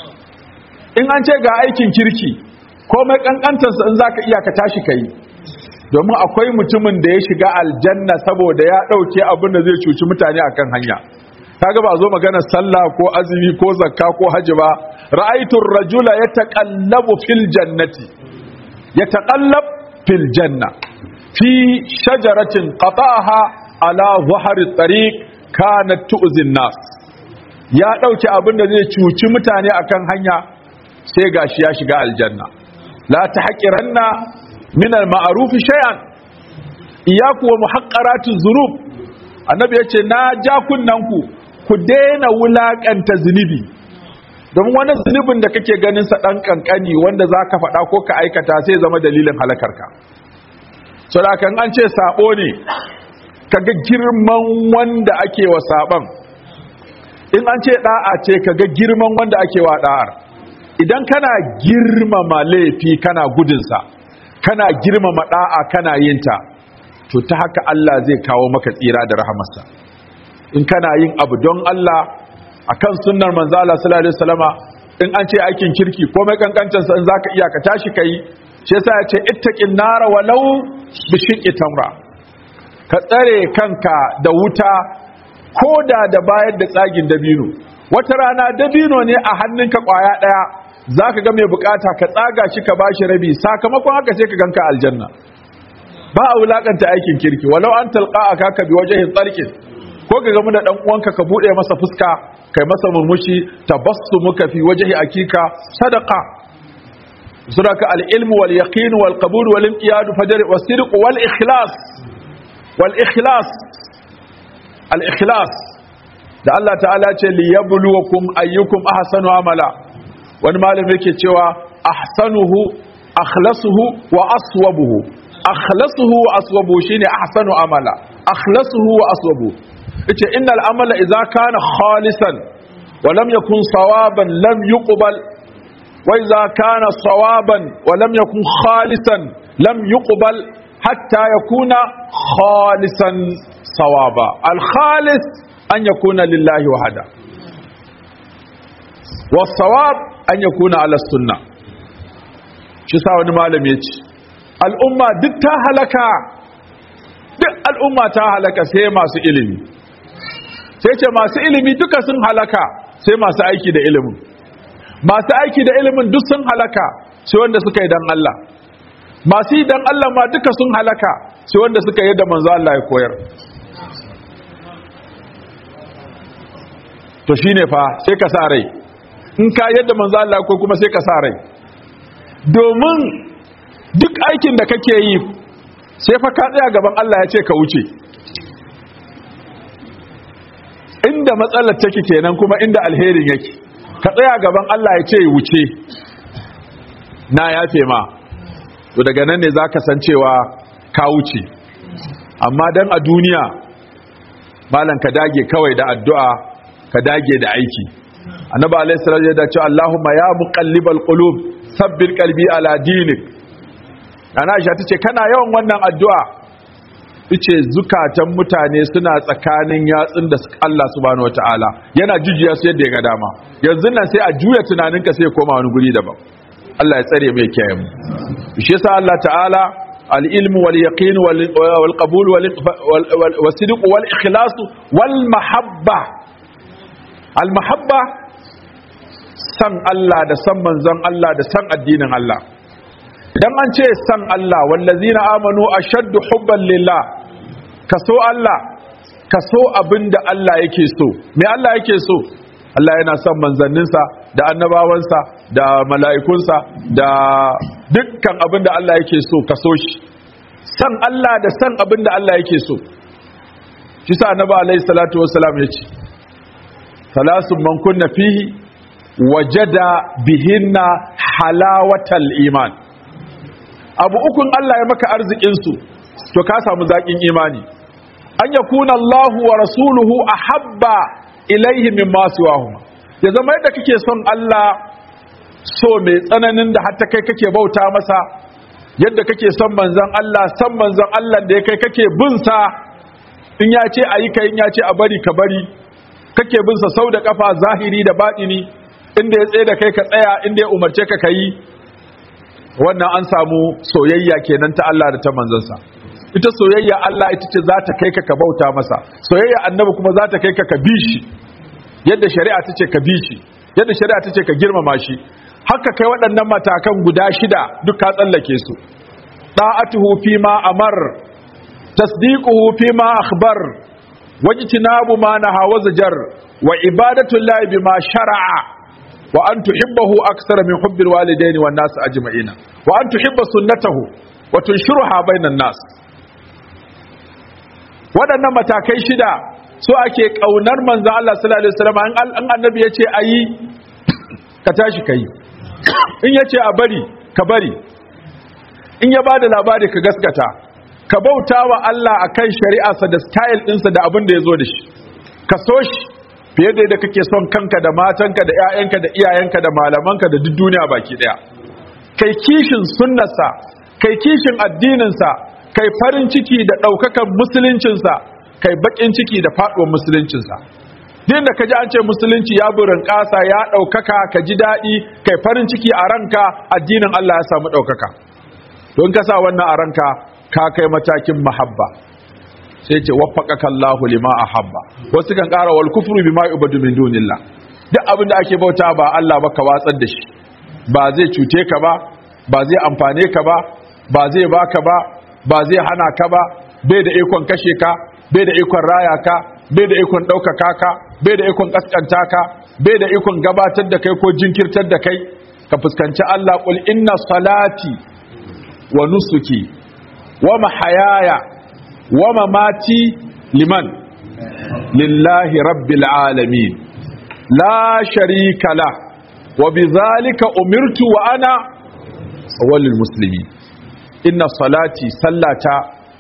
in an ce ga aikin kirki ko mai kankantansa in zaka iya ka tashi kai domin akwai mutumin da ya shiga aljanna saboda ya dauke abin da zai cuci mutane akan hanya kaga ba zo magana sallah ko azumi ko zakka ko haji ba ra'aytu ar-rajula yataqallabu fil jannati yataqallab fil janna fi shajaratin qata'aha ala dhahri at-tariq kanat tu'zi an-nas ya dauke abin da zai cuci mutane akan hanya sai gashi ya shiga aljanna la tahqiranna min al-ma'ruf shay'an iyyaku wa muhaqqaratiz zunub annabi yace na ja kunnanku ku daina wulakanta zunubi don wani zunubin da kake ganin sa dan kankani wanda zaka faɗa ko ka aikata sai zama dalilin halakarka so da kan an ce sabo ne kaga girman wanda ake wa saban in an ce da'a ce kaga girman wanda ake wa da'ar idan kana girmama laifi kana gudunsa kana girmama da'a kana yinta to ta haka Allah zai kawo maka tsira da rahamarsa in kana yin abu don Allah akan sunnar manzo Allah sallallahu alaihi wasallama in an ce aikin kirki komai kankancin sa in zaka iya ka tashi kai shi yasa ya ce ittaqin nara walau bi shiqqi tamra ka tsare kanka da wuta koda da bayar da tsagin dabino wata rana dabino ne a hannunka kwaya daya zaka ga mai bukata ka tsaga shi ka bashi rabi sakamakon haka sai ka ganka aljanna ba a wulakanta aikin kirki walau an talqa aka bi wajhin tsarkin ko ga gamu da dan uwanka ka bude masa fuska kai masa murmushi tabassumuka fi wajhi akika sadaqa suraka al-ilm wal yaqin wal qabul wal inqiyad fajr was sidq wal ikhlas wal ikhlas al ikhlas da Allah ta'ala ce li yabluwakum ayyukum ahsanu amala wani malami yake cewa ahsanuhu akhlasuhu wa aswabuhu akhlasuhu wa aswabuhu shine ahsanu amala akhlasuhu wa aswabuhu yace innal amala idza kana khalisan wa lam yakun sawaban lam yuqbal wa idza kana sawaban wa lam yakun khalisan lam yuqbal hatta yakuna khalisan sawaba al khalis an yakuna lillahi wahda was sawab an yakuna ala sunnah shi sa wani malami yace al'umma duk ta halaka duk al'umma ta halaka sai masu ilimi sai ce masu ilimi duka sun halaka sai masu aiki da ilimin masu aiki da ilimin duk sun halaka sai wanda suka yi dan Allah masu yi dan Allah ma duka sun halaka sai wanda suka yi da manzo Allah ya koyar to shine fa sai ka sa rai in ka yadda manzo Allah ko kuma sai ka sa rai domin duk aikin da kake yi sai fa ka tsaya gaban Allah ya ce ka wuce inda matsalar take kenan kuma inda alherin yake ka tsaya gaban Allah ya ce wuce na yafe ma to daga nan ne zaka san cewa ka wuce amma dan a duniya malan ka dage kawai da addu'a ka dage da aiki annabi alaihi salatu ya ce Allahumma ya muqallibal qulub sabbir qalbi ala dinik ana Aisha tace kana yawan wannan addu'a tace zukatan mutane suna tsakanin yatsun da Allah subhanahu wataala yana jujiya su yadda ya ga dama yanzu nan sai a juya tunaninka sai ya koma wani guri daban Allah ya tsare mai kiyaye mu shi yasa Allah ta'ala al-ilmu wal yaqin wal qabul wal sidq wal ikhlas wal mahabba al mahabba san Allah da san manzon Allah da san addinin Allah idan an ce san Allah wallazina amanu ashaddu hubban lillah kaso Allah kaso abinda Allah yake so me Allah yake so Allah yana son manzanninsa da annabawansa da mala'ikunsa da dukkan abinda Allah yake so kaso shi san Allah da san abinda Allah yake so shi sa annabi alaihi salatu wassalam yace salasun man kunna fihi wajada bihinna halawatal iman abu ukun Allah ya maka arzikin su to ka samu zakin imani an yakuna Allahu wa rasuluhu ahabba ilaihi mimma siwahuma ya zama yadda kake son Allah so mai tsananin da hatta kai kake bauta masa yadda kake son manzon Allah san manzon Allah da ya kai kake bin sa in ya ce ayi kai in ya ce a bari ka bari kake bin sa sau da kafa zahiri da batini inda ya tsaye da kai ka tsaya inda ya umarce ka kai wannan an samu soyayya kenan ta Allah da ta manzansa ita soyayya Allah ita ce za ta kai ka ka bauta masa soyayya annabi kuma za ta kai ka ka bi shi yadda shari'a ta ce ka bi shi yadda shari'a ta ce ka girmama shi haka kai waɗannan matakan guda shida duk ka tsallake su da'atuhu fi ma amar tasdiquhu fi ma akhbar wajtinabu ma nahawa zajar wa ibadatu llahi bima shar'a wa an tuhibbahu akthara min hubbil walidaini wan nas ajma'ina wa an tuhibba sunnatahu wa tunshiruha bainan nas waɗannan matakai shida so ake kaunar manzo Allah sallallahu alaihi wasallam an annabi yace ayi ka tashi kai in yace a bari ka bari in ya bada labari ka gaskata ka bauta wa Allah akan shari'arsa da style ɗinsa da abin da ya zo da shi ka so shi fiye da yadda kake son kanka da matanka da 'ya'yanka da iyayenka da malamanka da duk duniya baki ɗaya kai kishin sunnarsa kai kishin addininsa kai farin ciki da ɗaukakan musuluncinsa kai baƙin ciki da faɗuwar musuluncinsa din da ka ji an ce musulunci ya burin ƙasa ya ɗaukaka ka ji daɗi kai farin ciki a ranka addinin Allah ya samu ɗaukaka don ka sa wannan a ranka ka kai matakin mahabba sai ce waffaqaka Allahu lima ahabba wasu kan ƙara wal kufru bima yubadu min dunillah duk abin da ake bauta ba Allah ba ka watsar da shi ba zai cuce ka ba ba zai amfane ka ba ba zai baka ba ba zai hana ka ba bai da ikon kashe ka bai da ikon raya ka bai da ikon ɗaukaka ka bai da ikon ƙasƙanta ka bai da ikon gabatar da kai ko jinkirtar da kai ka fuskanci Allah qul inna salati wa nusuki wa mahayaya wa mamati liman lillahi rabbil alamin la sharika la wa bidhalika umirtu wa ana awwalul muslimin inna salati sallata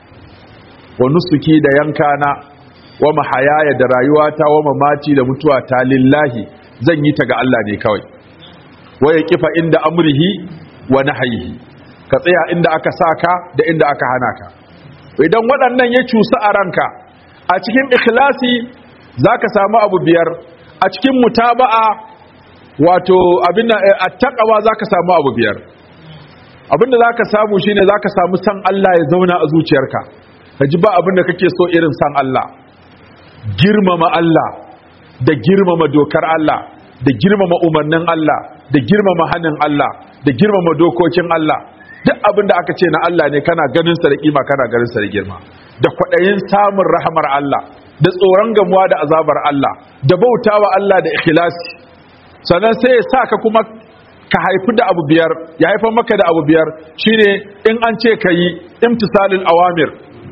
wa nusuki da yankana wa mahayaya da rayuwata wa mamati da mutuwata lillahi zan yi ta ga Allah ne kawai waya kifa inda amrihi wa nahyihi ka tsaya inda aka saka da inda aka hana ka idan waɗannan ya cusa a ranka a cikin ikhlasi zaka samu abu biyar a cikin mutaba'a wato abin attaqwa zaka samu abu biyar abinda zaka samu shine zaka samu san Allah ya zauna a zuciyarka ka ji ba abinda kake so irin san Allah girmama Allah da girmama dokar Allah da girmama umarnin Allah da girmama hannun Allah da girmama dokokin Allah duk abin da aka ce na Allah ne kana ganin sa da kima kana ganin sa da girma da kwadayin samun rahamar Allah da tsoron gamuwa da azabar Allah da bautawa Allah da ikhlasi sannan sai ya saka kuma ka haifi da abu biyar ya haifar maka da abu biyar shine in an ce ka yi imtisalul awamir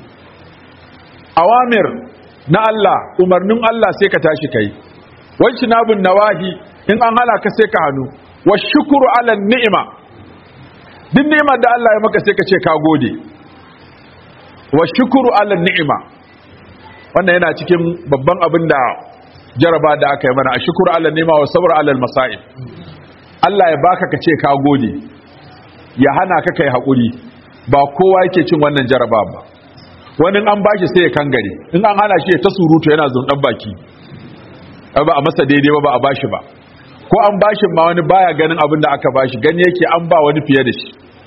awamir na Allah umarnin Allah sai ka tashi kai wacce nabun nawahi in an hala ka sai ka hannu wa shukuru ala ni'ima duk ni'imar da Allah ya maka sai ka ce ka gode wa shukuru ala ni'ima wannan yana cikin babban abin da jaraba da aka yi mana a shukuru ala ni'ima wa sabr ala masa'ib Allah ya baka ka ce ka gode ya hana ka kai hakuri ba kowa yake cin wannan jaraba ba wani an bashi sai ya kangare in an hana shi ta surutu yana zundan baki ba a masa daidai ba ba a bashi ba ko an bashi ma wani baya ganin abin da aka bashi gani yake an ba wani fiye da shi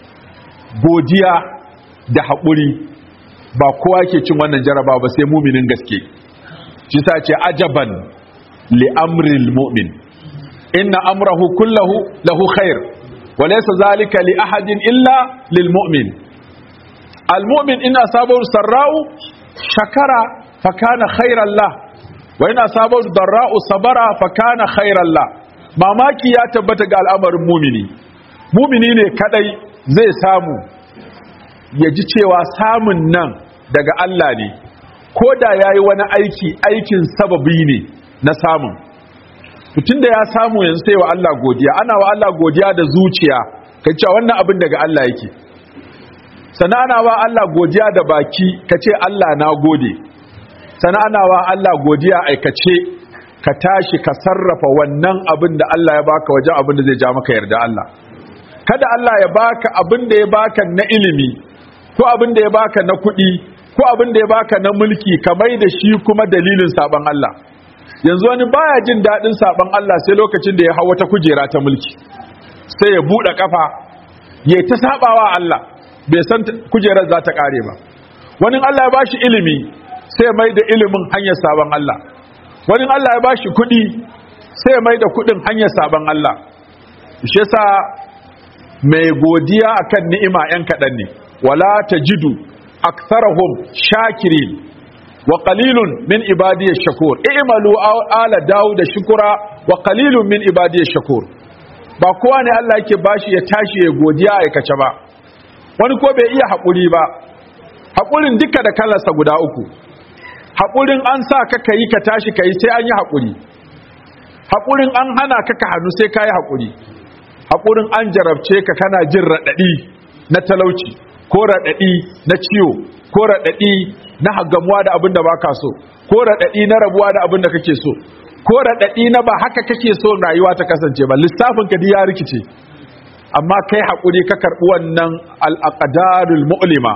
godiya da haƙuri ba kowa yake cin wannan jaraba ba sai muminin gaske shi sa ce ajaban li amril mu'min inna amrahu kullahu lahu khair wa laysa zalika li ahadin illa lil mu'min al mu'min in asabahu sarra'u shakara fa kana khairan lah wa in asabahu darra'u sabara fa kana khairan lah mamaki ya tabbata ga al'amarin mumini mumini ne kadai zai samu ya ji cewa samun nan daga Allah ne ko da ya yi wani aiki aikin sababi ne na samun mutum da ya samu yanzu sai wa Allah godiya ana wa Allah godiya da zuciya ka cewa wannan abin daga Allah yake sana ana wa Allah godiya da baki ka ce Allah na gode sana ana wa Allah godiya aikace ka tashi ka sarrafa wannan abin da Allah ya baka wajen abin da zai ja maka yarda Allah kada Allah ya baka abin da ya baka na ilimi ko abin da ya baka na kuɗi ko abin da ya baka na mulki kamar da shi kuma dalilin saban Allah yanzu wani baya jin daɗin saban Allah sai lokacin da ya hawa ta kujera ta mulki sai ya buɗe kafa ya ta sabawa Allah bai san kujerar za ta ƙare ba wani Allah ya bashi ilimi sai mai da ilimin hanyar saban Allah wani Allah ya bashi kuɗi sai mai da kuɗin hanyar saban Allah shi yasa mai godiya akan ni'ima yan kaɗan ne wala tajidu aktharahum shakirin wa qalilun min ibadiy shakur i'malu ala daud shukura wa qalilun min ibadiy shakur ba kowa ne Allah yake bashi ya tashi ya godiya aikace ba wani ko bai iya haƙuri ba haƙurin duka da kalarsa guda uku haƙurin an sa ka kayi ka tashi kayi sai an yi haƙuri haƙurin an hana ka ka hannu sai ka yi haƙuri haƙurin an jarabce ka kana jin raɗaɗi na talauci ko raɗaɗi na ciwo ko raɗaɗi na hagamuwa da abin da ba ka so ko raɗaɗi na rabuwa da abin da kake so ko raɗaɗi na ba haka kake so rayuwa ta kasance ba lissafin ka ya rikice amma kai haƙuri ka karɓi wannan al'aqdarul mu'lima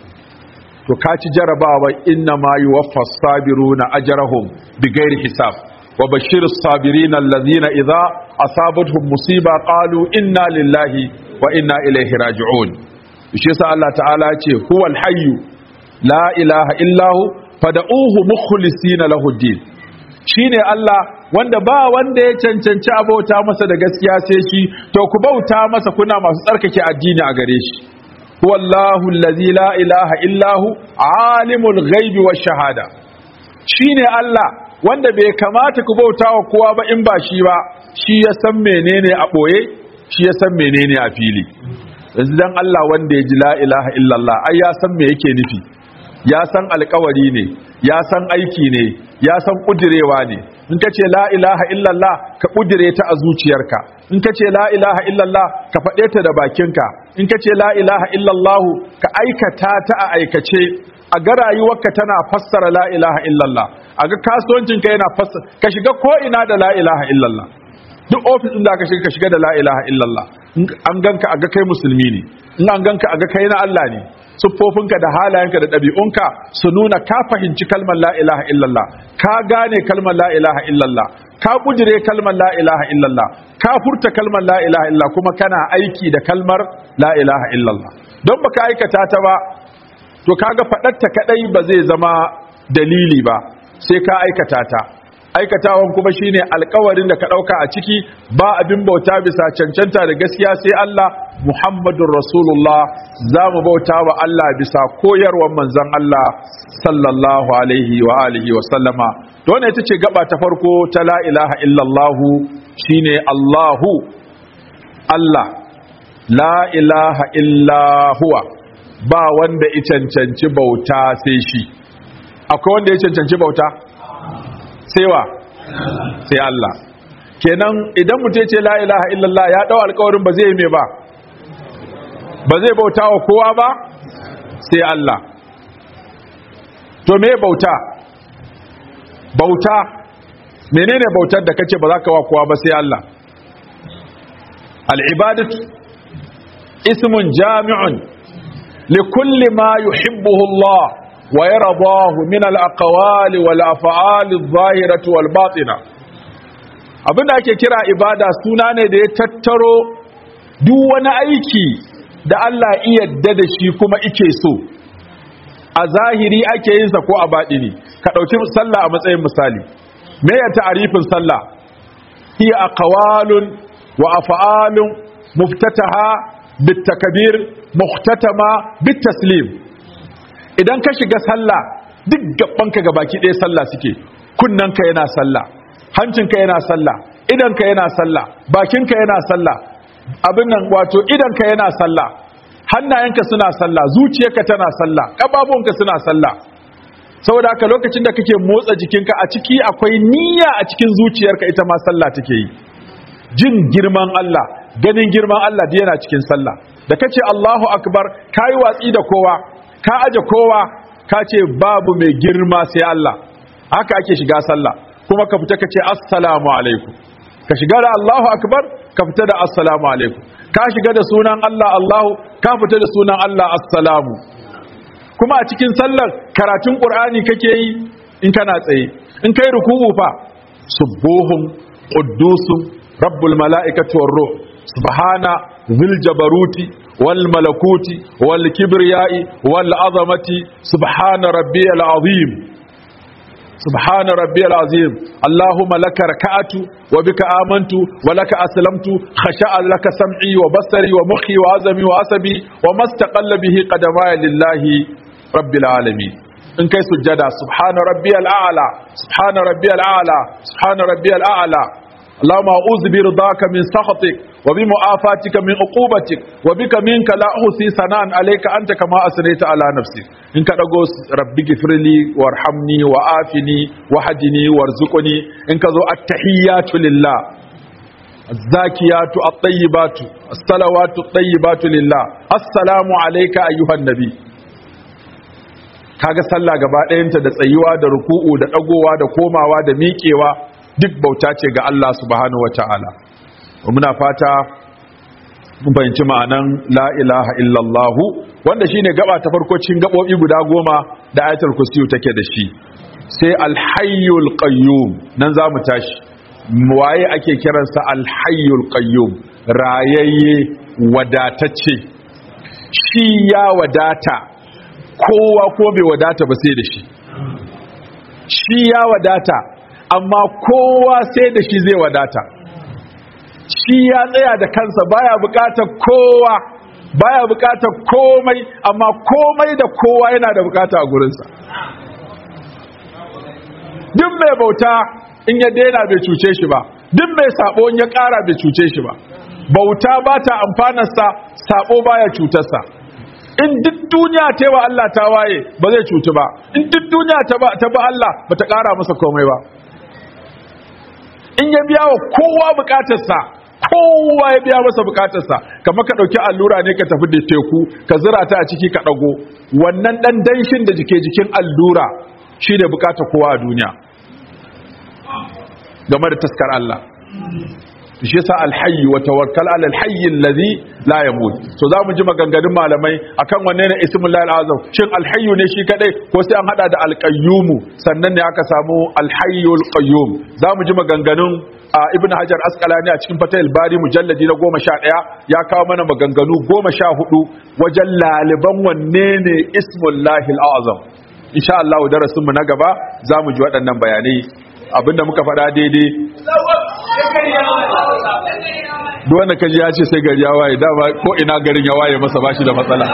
to ka ci jarabawa inna ma yuwaffas sabiruna ajrahum bighairi hisab wa bashirus sabirin allazina idza asabatuhum musiba qalu inna lillahi wa inna ilaihi raji'un shi yasa Allah ta'ala ya ce huwal hayyu la ilaha illahu fad'uhu mukhlisina lahu din shine Allah wanda ba wanda ya cancanci abauta masa da gaskiya sai shi to ku bauta masa kuna masu tsarkake addini a gare shi huwallahu allazi la ilaha illahu alimul ghaibi wash shahada shine Allah wanda bai kamata ku bauta wa kowa ba in ba shi ba shi ya san menene a boye shi ya san menene a fili yanzu dan Allah wanda ya ji la ilaha illallah ai ya san me yake nufi ya san alkawari ne ya san aiki ne ya san kudirewa ne in ka ce la ilaha illallah ka kudire ta a zuciyarka in ka ce la ilaha illallah ka faɗe ta da bakinka in ka ce la ilaha illallah ka aikata ta a aikace a ga rayuwarka tana fassara la ilaha illallah a ga kasuwancinka yana fassara ka shiga ko ina da la ilaha illallah duk ofis din da ka shiga ka shiga da la ilaha illallah an ganka a ga kai musulmi ne in an ganka a ga kai na Allah ne siffofinka da halayenka da ɗabi'unka su nuna ka fahimci kalmar la ilaha illallah ka gane kalmar la ilaha illallah ka kujire kalmar la ilaha illallah ka furta kalmar la ilaha illallah kuma kana aiki da kalmar la ilaha illallah don baka aikata ta ba to kaga faɗarta kadai ba zai zama dalili ba sai ka aikata ta aikatawan kuma shine alkawarin da ka dauka a ciki ba abin bauta bisa cancanta da gaskiya sai Allah Muhammadur Rasulullah zamu bauta wa Allah bisa koyarwar manzon Allah sallallahu alaihi wa alihi wa sallama to wannan ita ce gaba ta farko ta la ilaha illallah shine Allahu Allah la ilaha illa huwa ba wanda ya cancanci bauta sai shi akwai wanda ya cancanci bauta sai wa sai Allah kenan idan mutum ce la ilaha illallah ya dau alƙawarin ba zai yi me ba ba zai bauta wa kowa ba sai Allah to me bauta bauta menene bautar da kace ba za ka wa kowa ba sai Allah al-ibadatu ismun jami'un likulli ma yuhibbuhu Allah wa yardahu min al-aqwali wal af'ali adh-dhahirati wal batina abinda ake kira ibada suna ne da ya tattaro duk wani aiki da Allah iya yadda da shi kuma ike so a zahiri ake yin sa ko a baɗini ka ɗauki sallah a matsayin misali me ya ta'arifin sallah hiya aqwalun wa af'alun muftataha bitakbir muhtatama bitaslim idan ka shiga sallah duk gabanka gabaki ɗaya sallah suke kunnanka yana sallah hancinka yana sallah idanka yana sallah bakinka yana sallah abin nan wato idanka yana sallah hannayenka suna sallah zuciyarka tana sallah ƙababuwanka suna sallah saboda haka lokacin da kake motsa jikinka a ciki akwai niyya a cikin zuciyarka ita ma sallah take yi jin girman Allah ganin girman Allah da yana cikin sallah da kace Allahu akbar kai watsi da kowa ka aje kowa ka ce babu mai girma sai Allah haka ake shiga sallah kuma ka fita kace assalamu alaikum ka shiga da Allahu akbar ka fita da assalamu alaikum ka shiga da sunan Allah Allahu ka fita da sunan Allah assalamu kuma a cikin sallar karatun Qur'ani kake yi in kana tsaye in kai ruku'u fa subuhun quddusun rabbul mala'ikati war ruh subhana dhil jabaruti wal malakuti wal kibriyai wal azamati subhana rabbiyal azim سبحان ربي العظيم اللهم لك ركعت وبك آمنت ولك أسلمت خشاء لك سمعي وبصري ومخي وعزمي وعصبي وما استقل به قدماي لله رب العالمين إن كي سجدا سبحان ربي الأعلى سبحان ربي الأعلى سبحان ربي الأعلى اللهم أعوذ برضاك من سخطك وبمعافاتك من عقوبتك وبك منك لا أحصي ثناء عليك أنت كما أثنيت على نفسك إن كان ربي اغفر لي وارحمني وآفني وحدني وارزقني إن كذو التحيات لله الزاكيات الطيبات الصلوات الطيبات لله السلام عليك أيها النبي kaga sallah gaba ɗayanta da tsayuwa da ruku'u da ɗagowa da komawa da miƙewa duk bauta ce ga Allah subhanahu wata'ala muna fata mun fahimci ma'anan la ilaha illallah wanda shine gaba ta farko cikin gabobi guda goma da ayatul kursiyu take da shi sai alhayyul qayyum nan zamu tashi waye ake kiransa alhayyul qayyum rayayye wadatacce shi ya wadata kowa ko bai wadata ba sai da shi shi ya wadata amma kowa sai da shi zai wadata shi ya tsaya da kansa baya bukatar kowa baya bukatar komai amma komai da kowa yana da bukata a gurinsa duk mai bauta in ya daina bai cuce shi ba duk mai sabo in ya kara bai cuce shi ba bauta ba ta amfanarsa sabo baya cutarsa in duk duniya ta wa Allah ta waye ba zai cutu ba in duk duniya ta ba Allah ba ta kara masa komai ba in ya biya wa kowa bukatarsa kowa ya biya masa bukatarsa kamar ka dauki allura ne ka tafi da teku ka zira ta a ciki ka dago wannan dan danshin da jike jikin allura shine bukatar kowa a duniya game da taskar Allah shi yasa alhayy wa tawakkal ala alhayy alladhi la yamut so zamu ji maganganun malamai akan wanne ne ismul lahi azam shin alhayy ne shi kadai ko sai an hada da alqayyum sannan ne aka samu alhayyul qayyum zamu ji maganganun ibn hajar asqalani a cikin fatahil bari mujalladi na 11 ya kawo mana maganganu 14 wajen laliban wanne ne ismul lahi azam insha Allah darasin mu na gaba zamu ji waɗannan bayanai abinda muka faɗa daidai duk wanda kaji ya ce sai gari ya waye dama ko ina garin ya waye masa bashi da matsala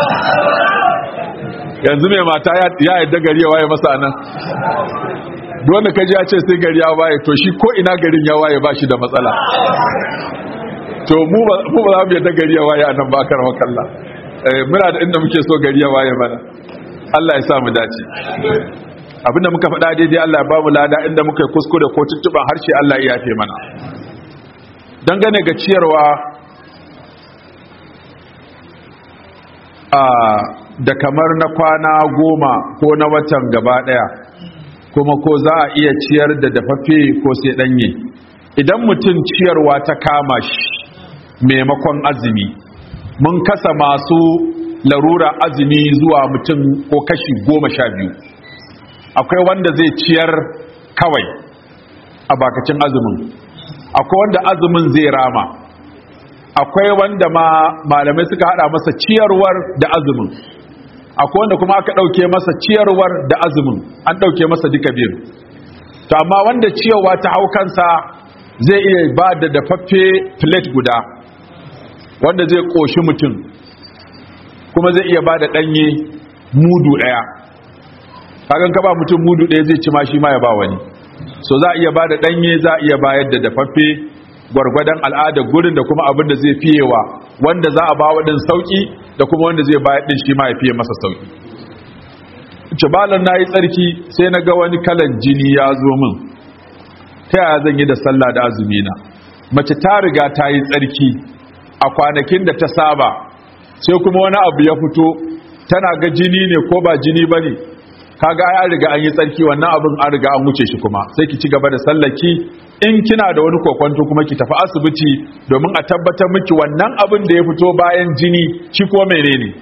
yanzu mai mata ya yadda gari ya waye masa nan duk wanda kaji ya ce sai gari ya waye to shi ko ina garin ya waye bashi da matsala to mu ba za mu yadda gari ya waye a nan ba kar makalla muna da inda muke so gari ya waye mana Allah ya sa mu dace abinda muka faɗa daidai Allah ya ba mu lada inda muka yi kuskure ko tuttuban harshe Allah ya yafe mana dangane ga ciyarwa a da kamar na kwana goma ko na watan gaba daya kuma ko za a iya ciyar da dafaffe ko sai danye idan mutum ciyarwa ta kama shi maimakon azumi mun kasa masu larura azumi zuwa mutum ko kashi goma sha biyu akwai wanda zai ciyar kawai a bakacin azumin akwai wanda azumin zai rama akwai wanda ma malamai suka hada masa ciyarwar da azumin akwai wanda kuma aka dauke masa ciyarwar da azumin an dauke masa duka biyu to amma wanda ciyarwa ta hau kansa zai iya ba da dafaffe plate guda wanda zai koshi mutum kuma zai iya ba da danye mudu daya kagan ka ba mutum mudu daya zai ci ma shi ma ya ba wani so za a iya ba da danye za a iya bayar da dafaffe gwargwadon al'adar gurin da kuma abin da zai fiyewa wanda za a ba waɗin sauƙi da kuma wanda zai bayar ɗin shi ma ya fiye masa sauƙi cibalar na yi tsarki sai na ga wani kalan jini ya zo min ta yaya zan yi da sallah da azumi na mace ta riga ta yi tsarki a kwanakin da ta saba sai kuma wani abu ya fito tana ga jini ne ko ba jini ba ne kaga ai an riga an yi tsarki wannan abin an riga an wuce shi kuma sai ki ci gaba da sallaki in kina da wani kokwanto kuma ki tafi asibiti domin a tabbatar miki wannan abin da ya fito bayan jini shi ko menene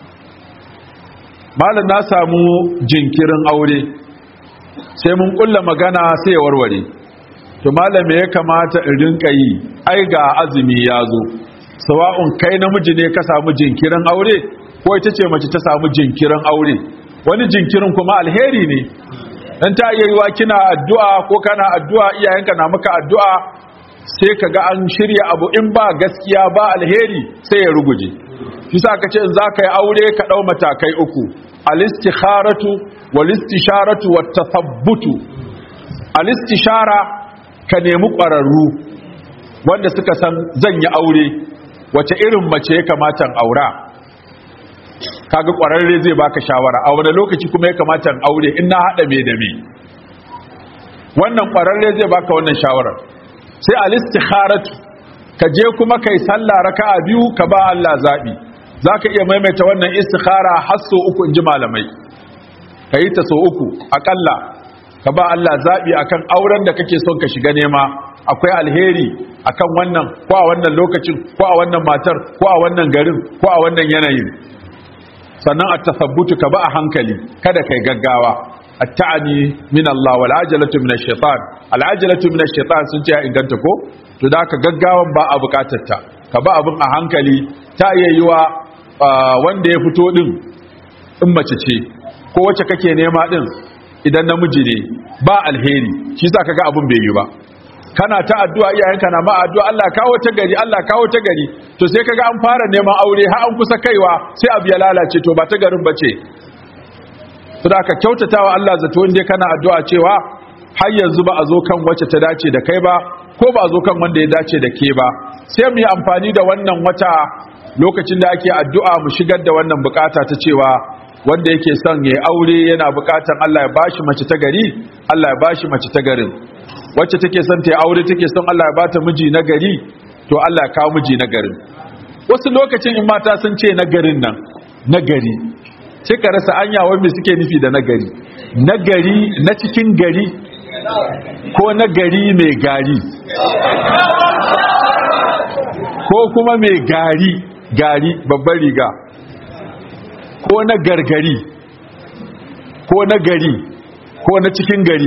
malam na samu jinkirin aure sai mun kulla magana sai ya warware to malam me ya kamata in rinka yi ai ga azumi ya zo sawa'un kai namiji ne ka samu jinkirin aure ko ita ce mace ta samu jinkirin aure wani jinkirin kuma alheri ne dan ta iya yiwa kina addu'a ko kana addu'a iyayenka na maka addu'a sai kaga an shirya abu in ba gaskiya ba alheri sai ya ruguje shi sa kace in zaka yi aure ka dau matakai uku al-istikharatu wal-istisharatu wat-tathabbutu al-istishara ka nemi ƙwararru wanda suka san zan yi aure wace irin mace ya kamata aura kaga kwararre zai baka shawara a wani lokaci kuma ya kamata in aure in na hada me da me wannan kwararre zai baka wannan shawarar sai al-istikharatu ka je kuma kai sallah raka'a biyu ka ba Allah zabi zaka iya maimaita wannan istikhara har so uku inji malamai kai ta so uku akalla ka ba Allah zabi akan auren da kake son ka shiga nema akwai alheri akan wannan ko a wannan lokacin ko a wannan matar ko a wannan garin ko a wannan yanayin sannan a tasabbutu ka ba a hankali kada kai gaggawa at-ta'ani min Allah wal ajalatu min ash-shaytan al-ajalatu min ash-shaytan sun ce ya inganta ko to da ka gaggawan ba a bukatar ta ka ba abin a hankali ta iya yiwa wanda ya fito din in mace ce ko wacce kake nema din idan namiji ne ba alheri shi sa kaga abin bai yi ba kana ta addu'a iyayenka na ma addu'a Allah kawo ta gari Allah kawo ta gari to sai kaga an fara neman aure har an kusa kaiwa sai abu ya lalace to ba ta garin bace to da ka kyautatawa Allah zato inda kana addu'a cewa har yanzu ba a zo kan wacce ta dace da kai ba ko ba a zo kan wanda ya dace da ke ba sai mu yi amfani da wannan wata lokacin da ake addu'a mu shigar da wannan bukata ta cewa wanda yake son ya aure yana bukatan Allah ya bashi mace ta gari Allah ya bashi mace ta garin wacce take son ta aure take son Allah ya bata miji na gari to Allah ya kawo miji na garin wasu lokacin in mata sun ce na garin nan na gari sai ka rasa anya wai me suke nufi da na gari na gari na cikin gari ko na gari mai gari ko kuma mai gari gari babbar riga ko na gargari ko na gari ko na cikin gari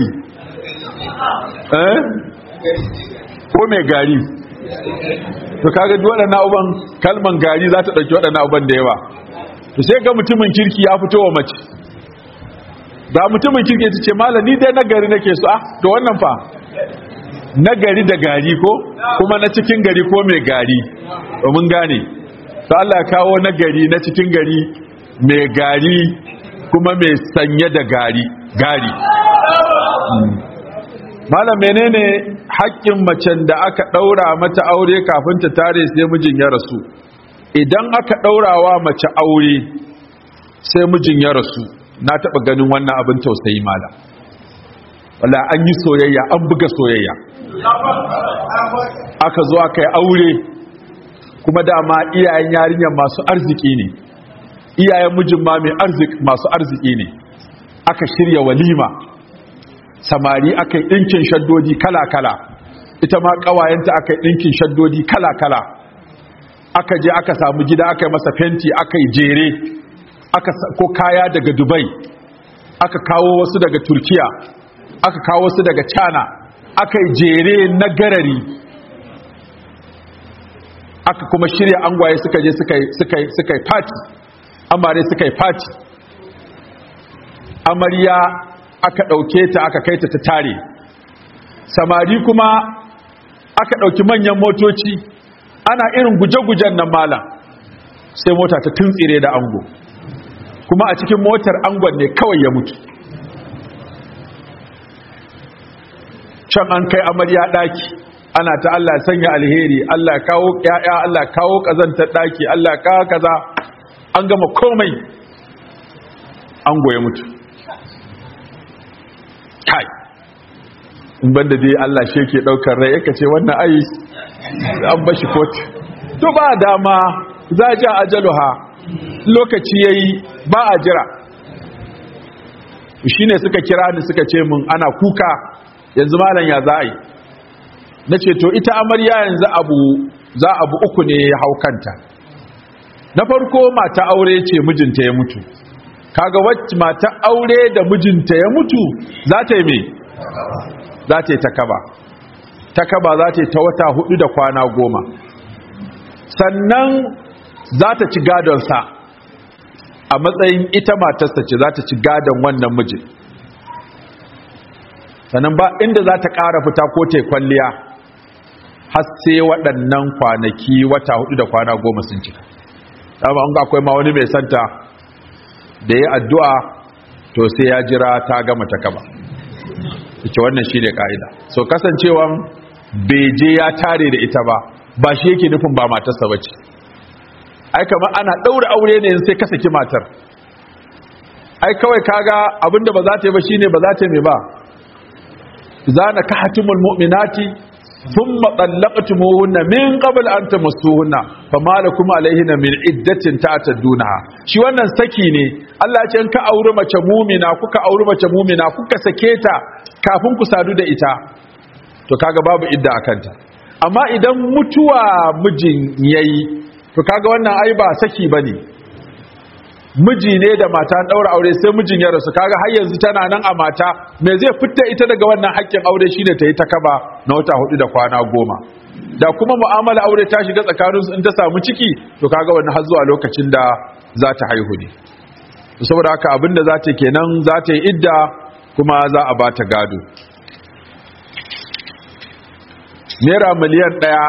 eh ko mai gari to kaga duk waɗannan abuban kalman gari za ta ɗauki waɗannan abuban da yawa to sai ga mutumin kirki ya fito wa mace da mutumin kirki ta ce malam ni dai na gari nake so ah to wannan fa na gari da gari ko kuma na cikin gari ko mai gari mun gane to Allah ya kawo na gari na cikin gari mai gari kuma mai sanye da gari gari malam menene haƙƙin macen da aka ɗaura mata aure kafin ta tare sai mijin ya rasu idan aka ɗaurawa mace aure sai mijin ya rasu na taɓa ganin wannan abin tausayi malam wala an yi soyayya an buga soyayya aka zo aka yi aure kuma dama iyayen yarinyar masu arziki ne iyayen mijin ma mai arzik masu arziki ne aka shirya walima samari aka yi ɗinkin shaddodi kala-kala ita ma ƙawayenta aka yi ɗinkin shaddodi kala-kala aka je aka samu gida aka yi masa fenti aka yi jere aka ko kaya daga dubai aka kawo wasu daga turkiya aka kawo wasu daga china aka yi jere na garari aka kuma shirya angwaye suka je suka yi fati amare suka yi fati amarya aka ɗauke ta aka kai ta ta tare samari kuma aka ɗauki manyan motoci ana irin guje-gujen nan malam sai mota ta tuntsire da ango kuma a cikin motar angon ne kawai ya mutu can an kai amarya ɗaki ana ta Allah ya sanya alheri Allah ya kawo ƴaƴa Allah ya kawo kazantar ɗaki Allah ya kawo kaza an gama komai ango ya mutu kai in banda dai Allah shi yake daukar rai yake ce wannan ai an bashi kotu to ba dama za ja ajaluha lokaci yayi ba a jira shine suka kira ni suka ce mun ana kuka yanzu malam ya za yi nace to ita amarya yanzu abu za abu uku ne ya haukanta na farko mata aure ce mijinta ya mutu kaga wacce mata aure da mijinta ya mutu za ta yi me za ta yi takaba takaba za ta yi ta wata hudu da kwana goma sannan za ta ci gadonsa a matsayin ita matarsa ce za ta ci gadon wannan mijin sannan ba inda za ta ƙara fita ko ta kwalliya har sai waɗannan kwanaki wata hudu da kwana goma sun cika dama an ga akwai ma wani mai santa da ya addu'a to sai ya jira ta gama ta kaba ita wannan shi ne ƙa'ida so kasancewan beje ya tare da ita ba ba shi yake nufin ba matarsa ba ce ai kamar ana ɗaura aure ne sai ka saki matar ai kawai kaga abinda ba za ta yi ba shine ba za ta yi mai ba zana kahatumul mu'minati thumma talaqtumuhunna min qabl an tamassuhunna fama lakum alaihinna min iddatin ta'tadunaha shi wannan saki ne Allah ya ce in ka auri mace mu'mina kuka auri mace mu'mina kuka sake ta kafin ku sadu da ita to kaga babu idda akanta amma idan mutuwa mijin yayi to kaga wannan ai ba saki bane miji ne da mata an daura aure sai mijin ya rasu kaga har yanzu tana nan a mata me zai fitta ita daga wannan haƙƙin aure shine ta yi ta kaba na wata hudu da kwana goma da kuma mu'amala aure ta shiga tsakanin su in ta samu ciki to kaga wannan har zuwa lokacin da za ta haihu ne saboda haka abinda za ta kenan za ta yi idda kuma za a ba ta gado naira miliyan ɗaya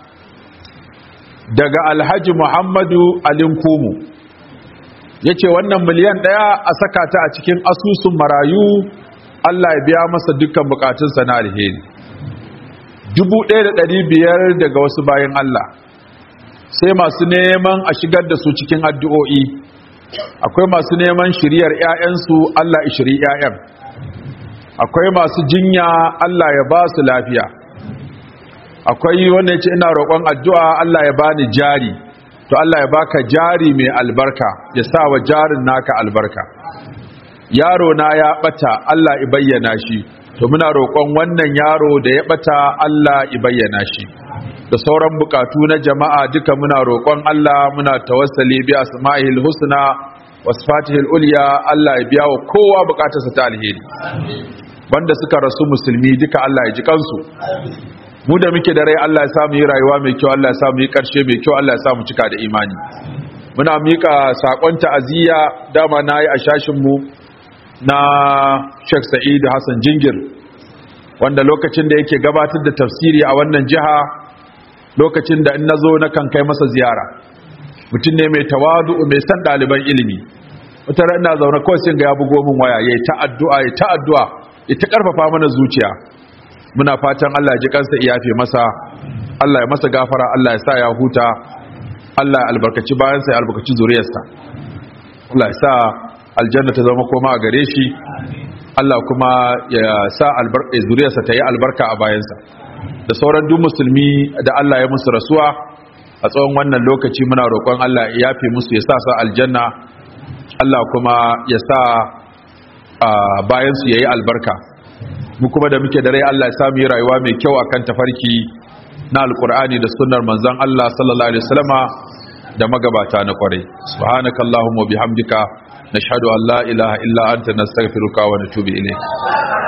daga alhaji muhammadu alinkumu ya ce wannan miliyan ɗaya a saka ta a cikin asusun marayu Allah ya biya masa dukkan bukatunsa na alheri dubu ɗaya da ɗari biyar daga wasu bayan Allah sai masu neman a shigar da su cikin addu'o'i akwai masu neman shiriyar ‘ya'yansu Allah ya shiri ‘ya'yan akwai masu jinya Allah ya ba su lafiya akwai wanda ya ce ina roƙon addu'a Allah ya bani jari to Allah ya baka jari mai albarka ya sa wa jarin naka albarka yaro na ya bata Allah ya bayyana shi to muna roƙon wannan yaro da ya bata Allah ya bayyana shi da sauran bukatu na jama'a duka muna roƙon Allah muna tawassali bi asma'il husna wasfatihil ulya Allah ya biya wa kowa bukatarsa ta alheri wanda suka rasu musulmi duka Allah ya ji kansu mu da muke da rai Allah ya samu yi rayuwa mai kyau Allah ya samu yi karshe mai kyau Allah ya samu cika da imani muna mika sakon ta'aziyya dama nayi a shashin mu na Sheikh Sa'id Hassan Jingir wanda lokacin da yake gabatar da tafsiri a wannan jiha lokacin da in nazo na kan kai masa ziyara mutum ne mai tawadu mai san ɗaliban ilimi wata ran ina zaune kawai sai ga ya bugo min waya yayi ta addu'a yayi ta addu'a ya ta karfafa mana zuciya muna fatan Allah ya ji kansa ya yafe masa Allah ya masa gafara Allah ya sa ya huta Allah ya albarkaci bayan sa ya albarkaci zuriyarsa Allah ya sa aljanna ta zama koma a gare shi Allah kuma ya sa albarka zuriyarsa ta yi albarka a bayansa da sauran duk musulmi da Allah ya musu rasuwa a tsawon wannan lokaci muna roƙon Allah ya yafe musu ya sa su aljanna Allah kuma ya sa bayan su yayi albarka mu kuma da muke da rai Allah ya sa mu yi rayuwa mai kyau akan tafarki na alkur'ani da sunnar manzon Allah sallallahu alaihi wasallama da magabata na kwarai subhanakallahumma bihamdika nashhadu an la ilaha illa anta nastaghfiruka wa natubu ilayk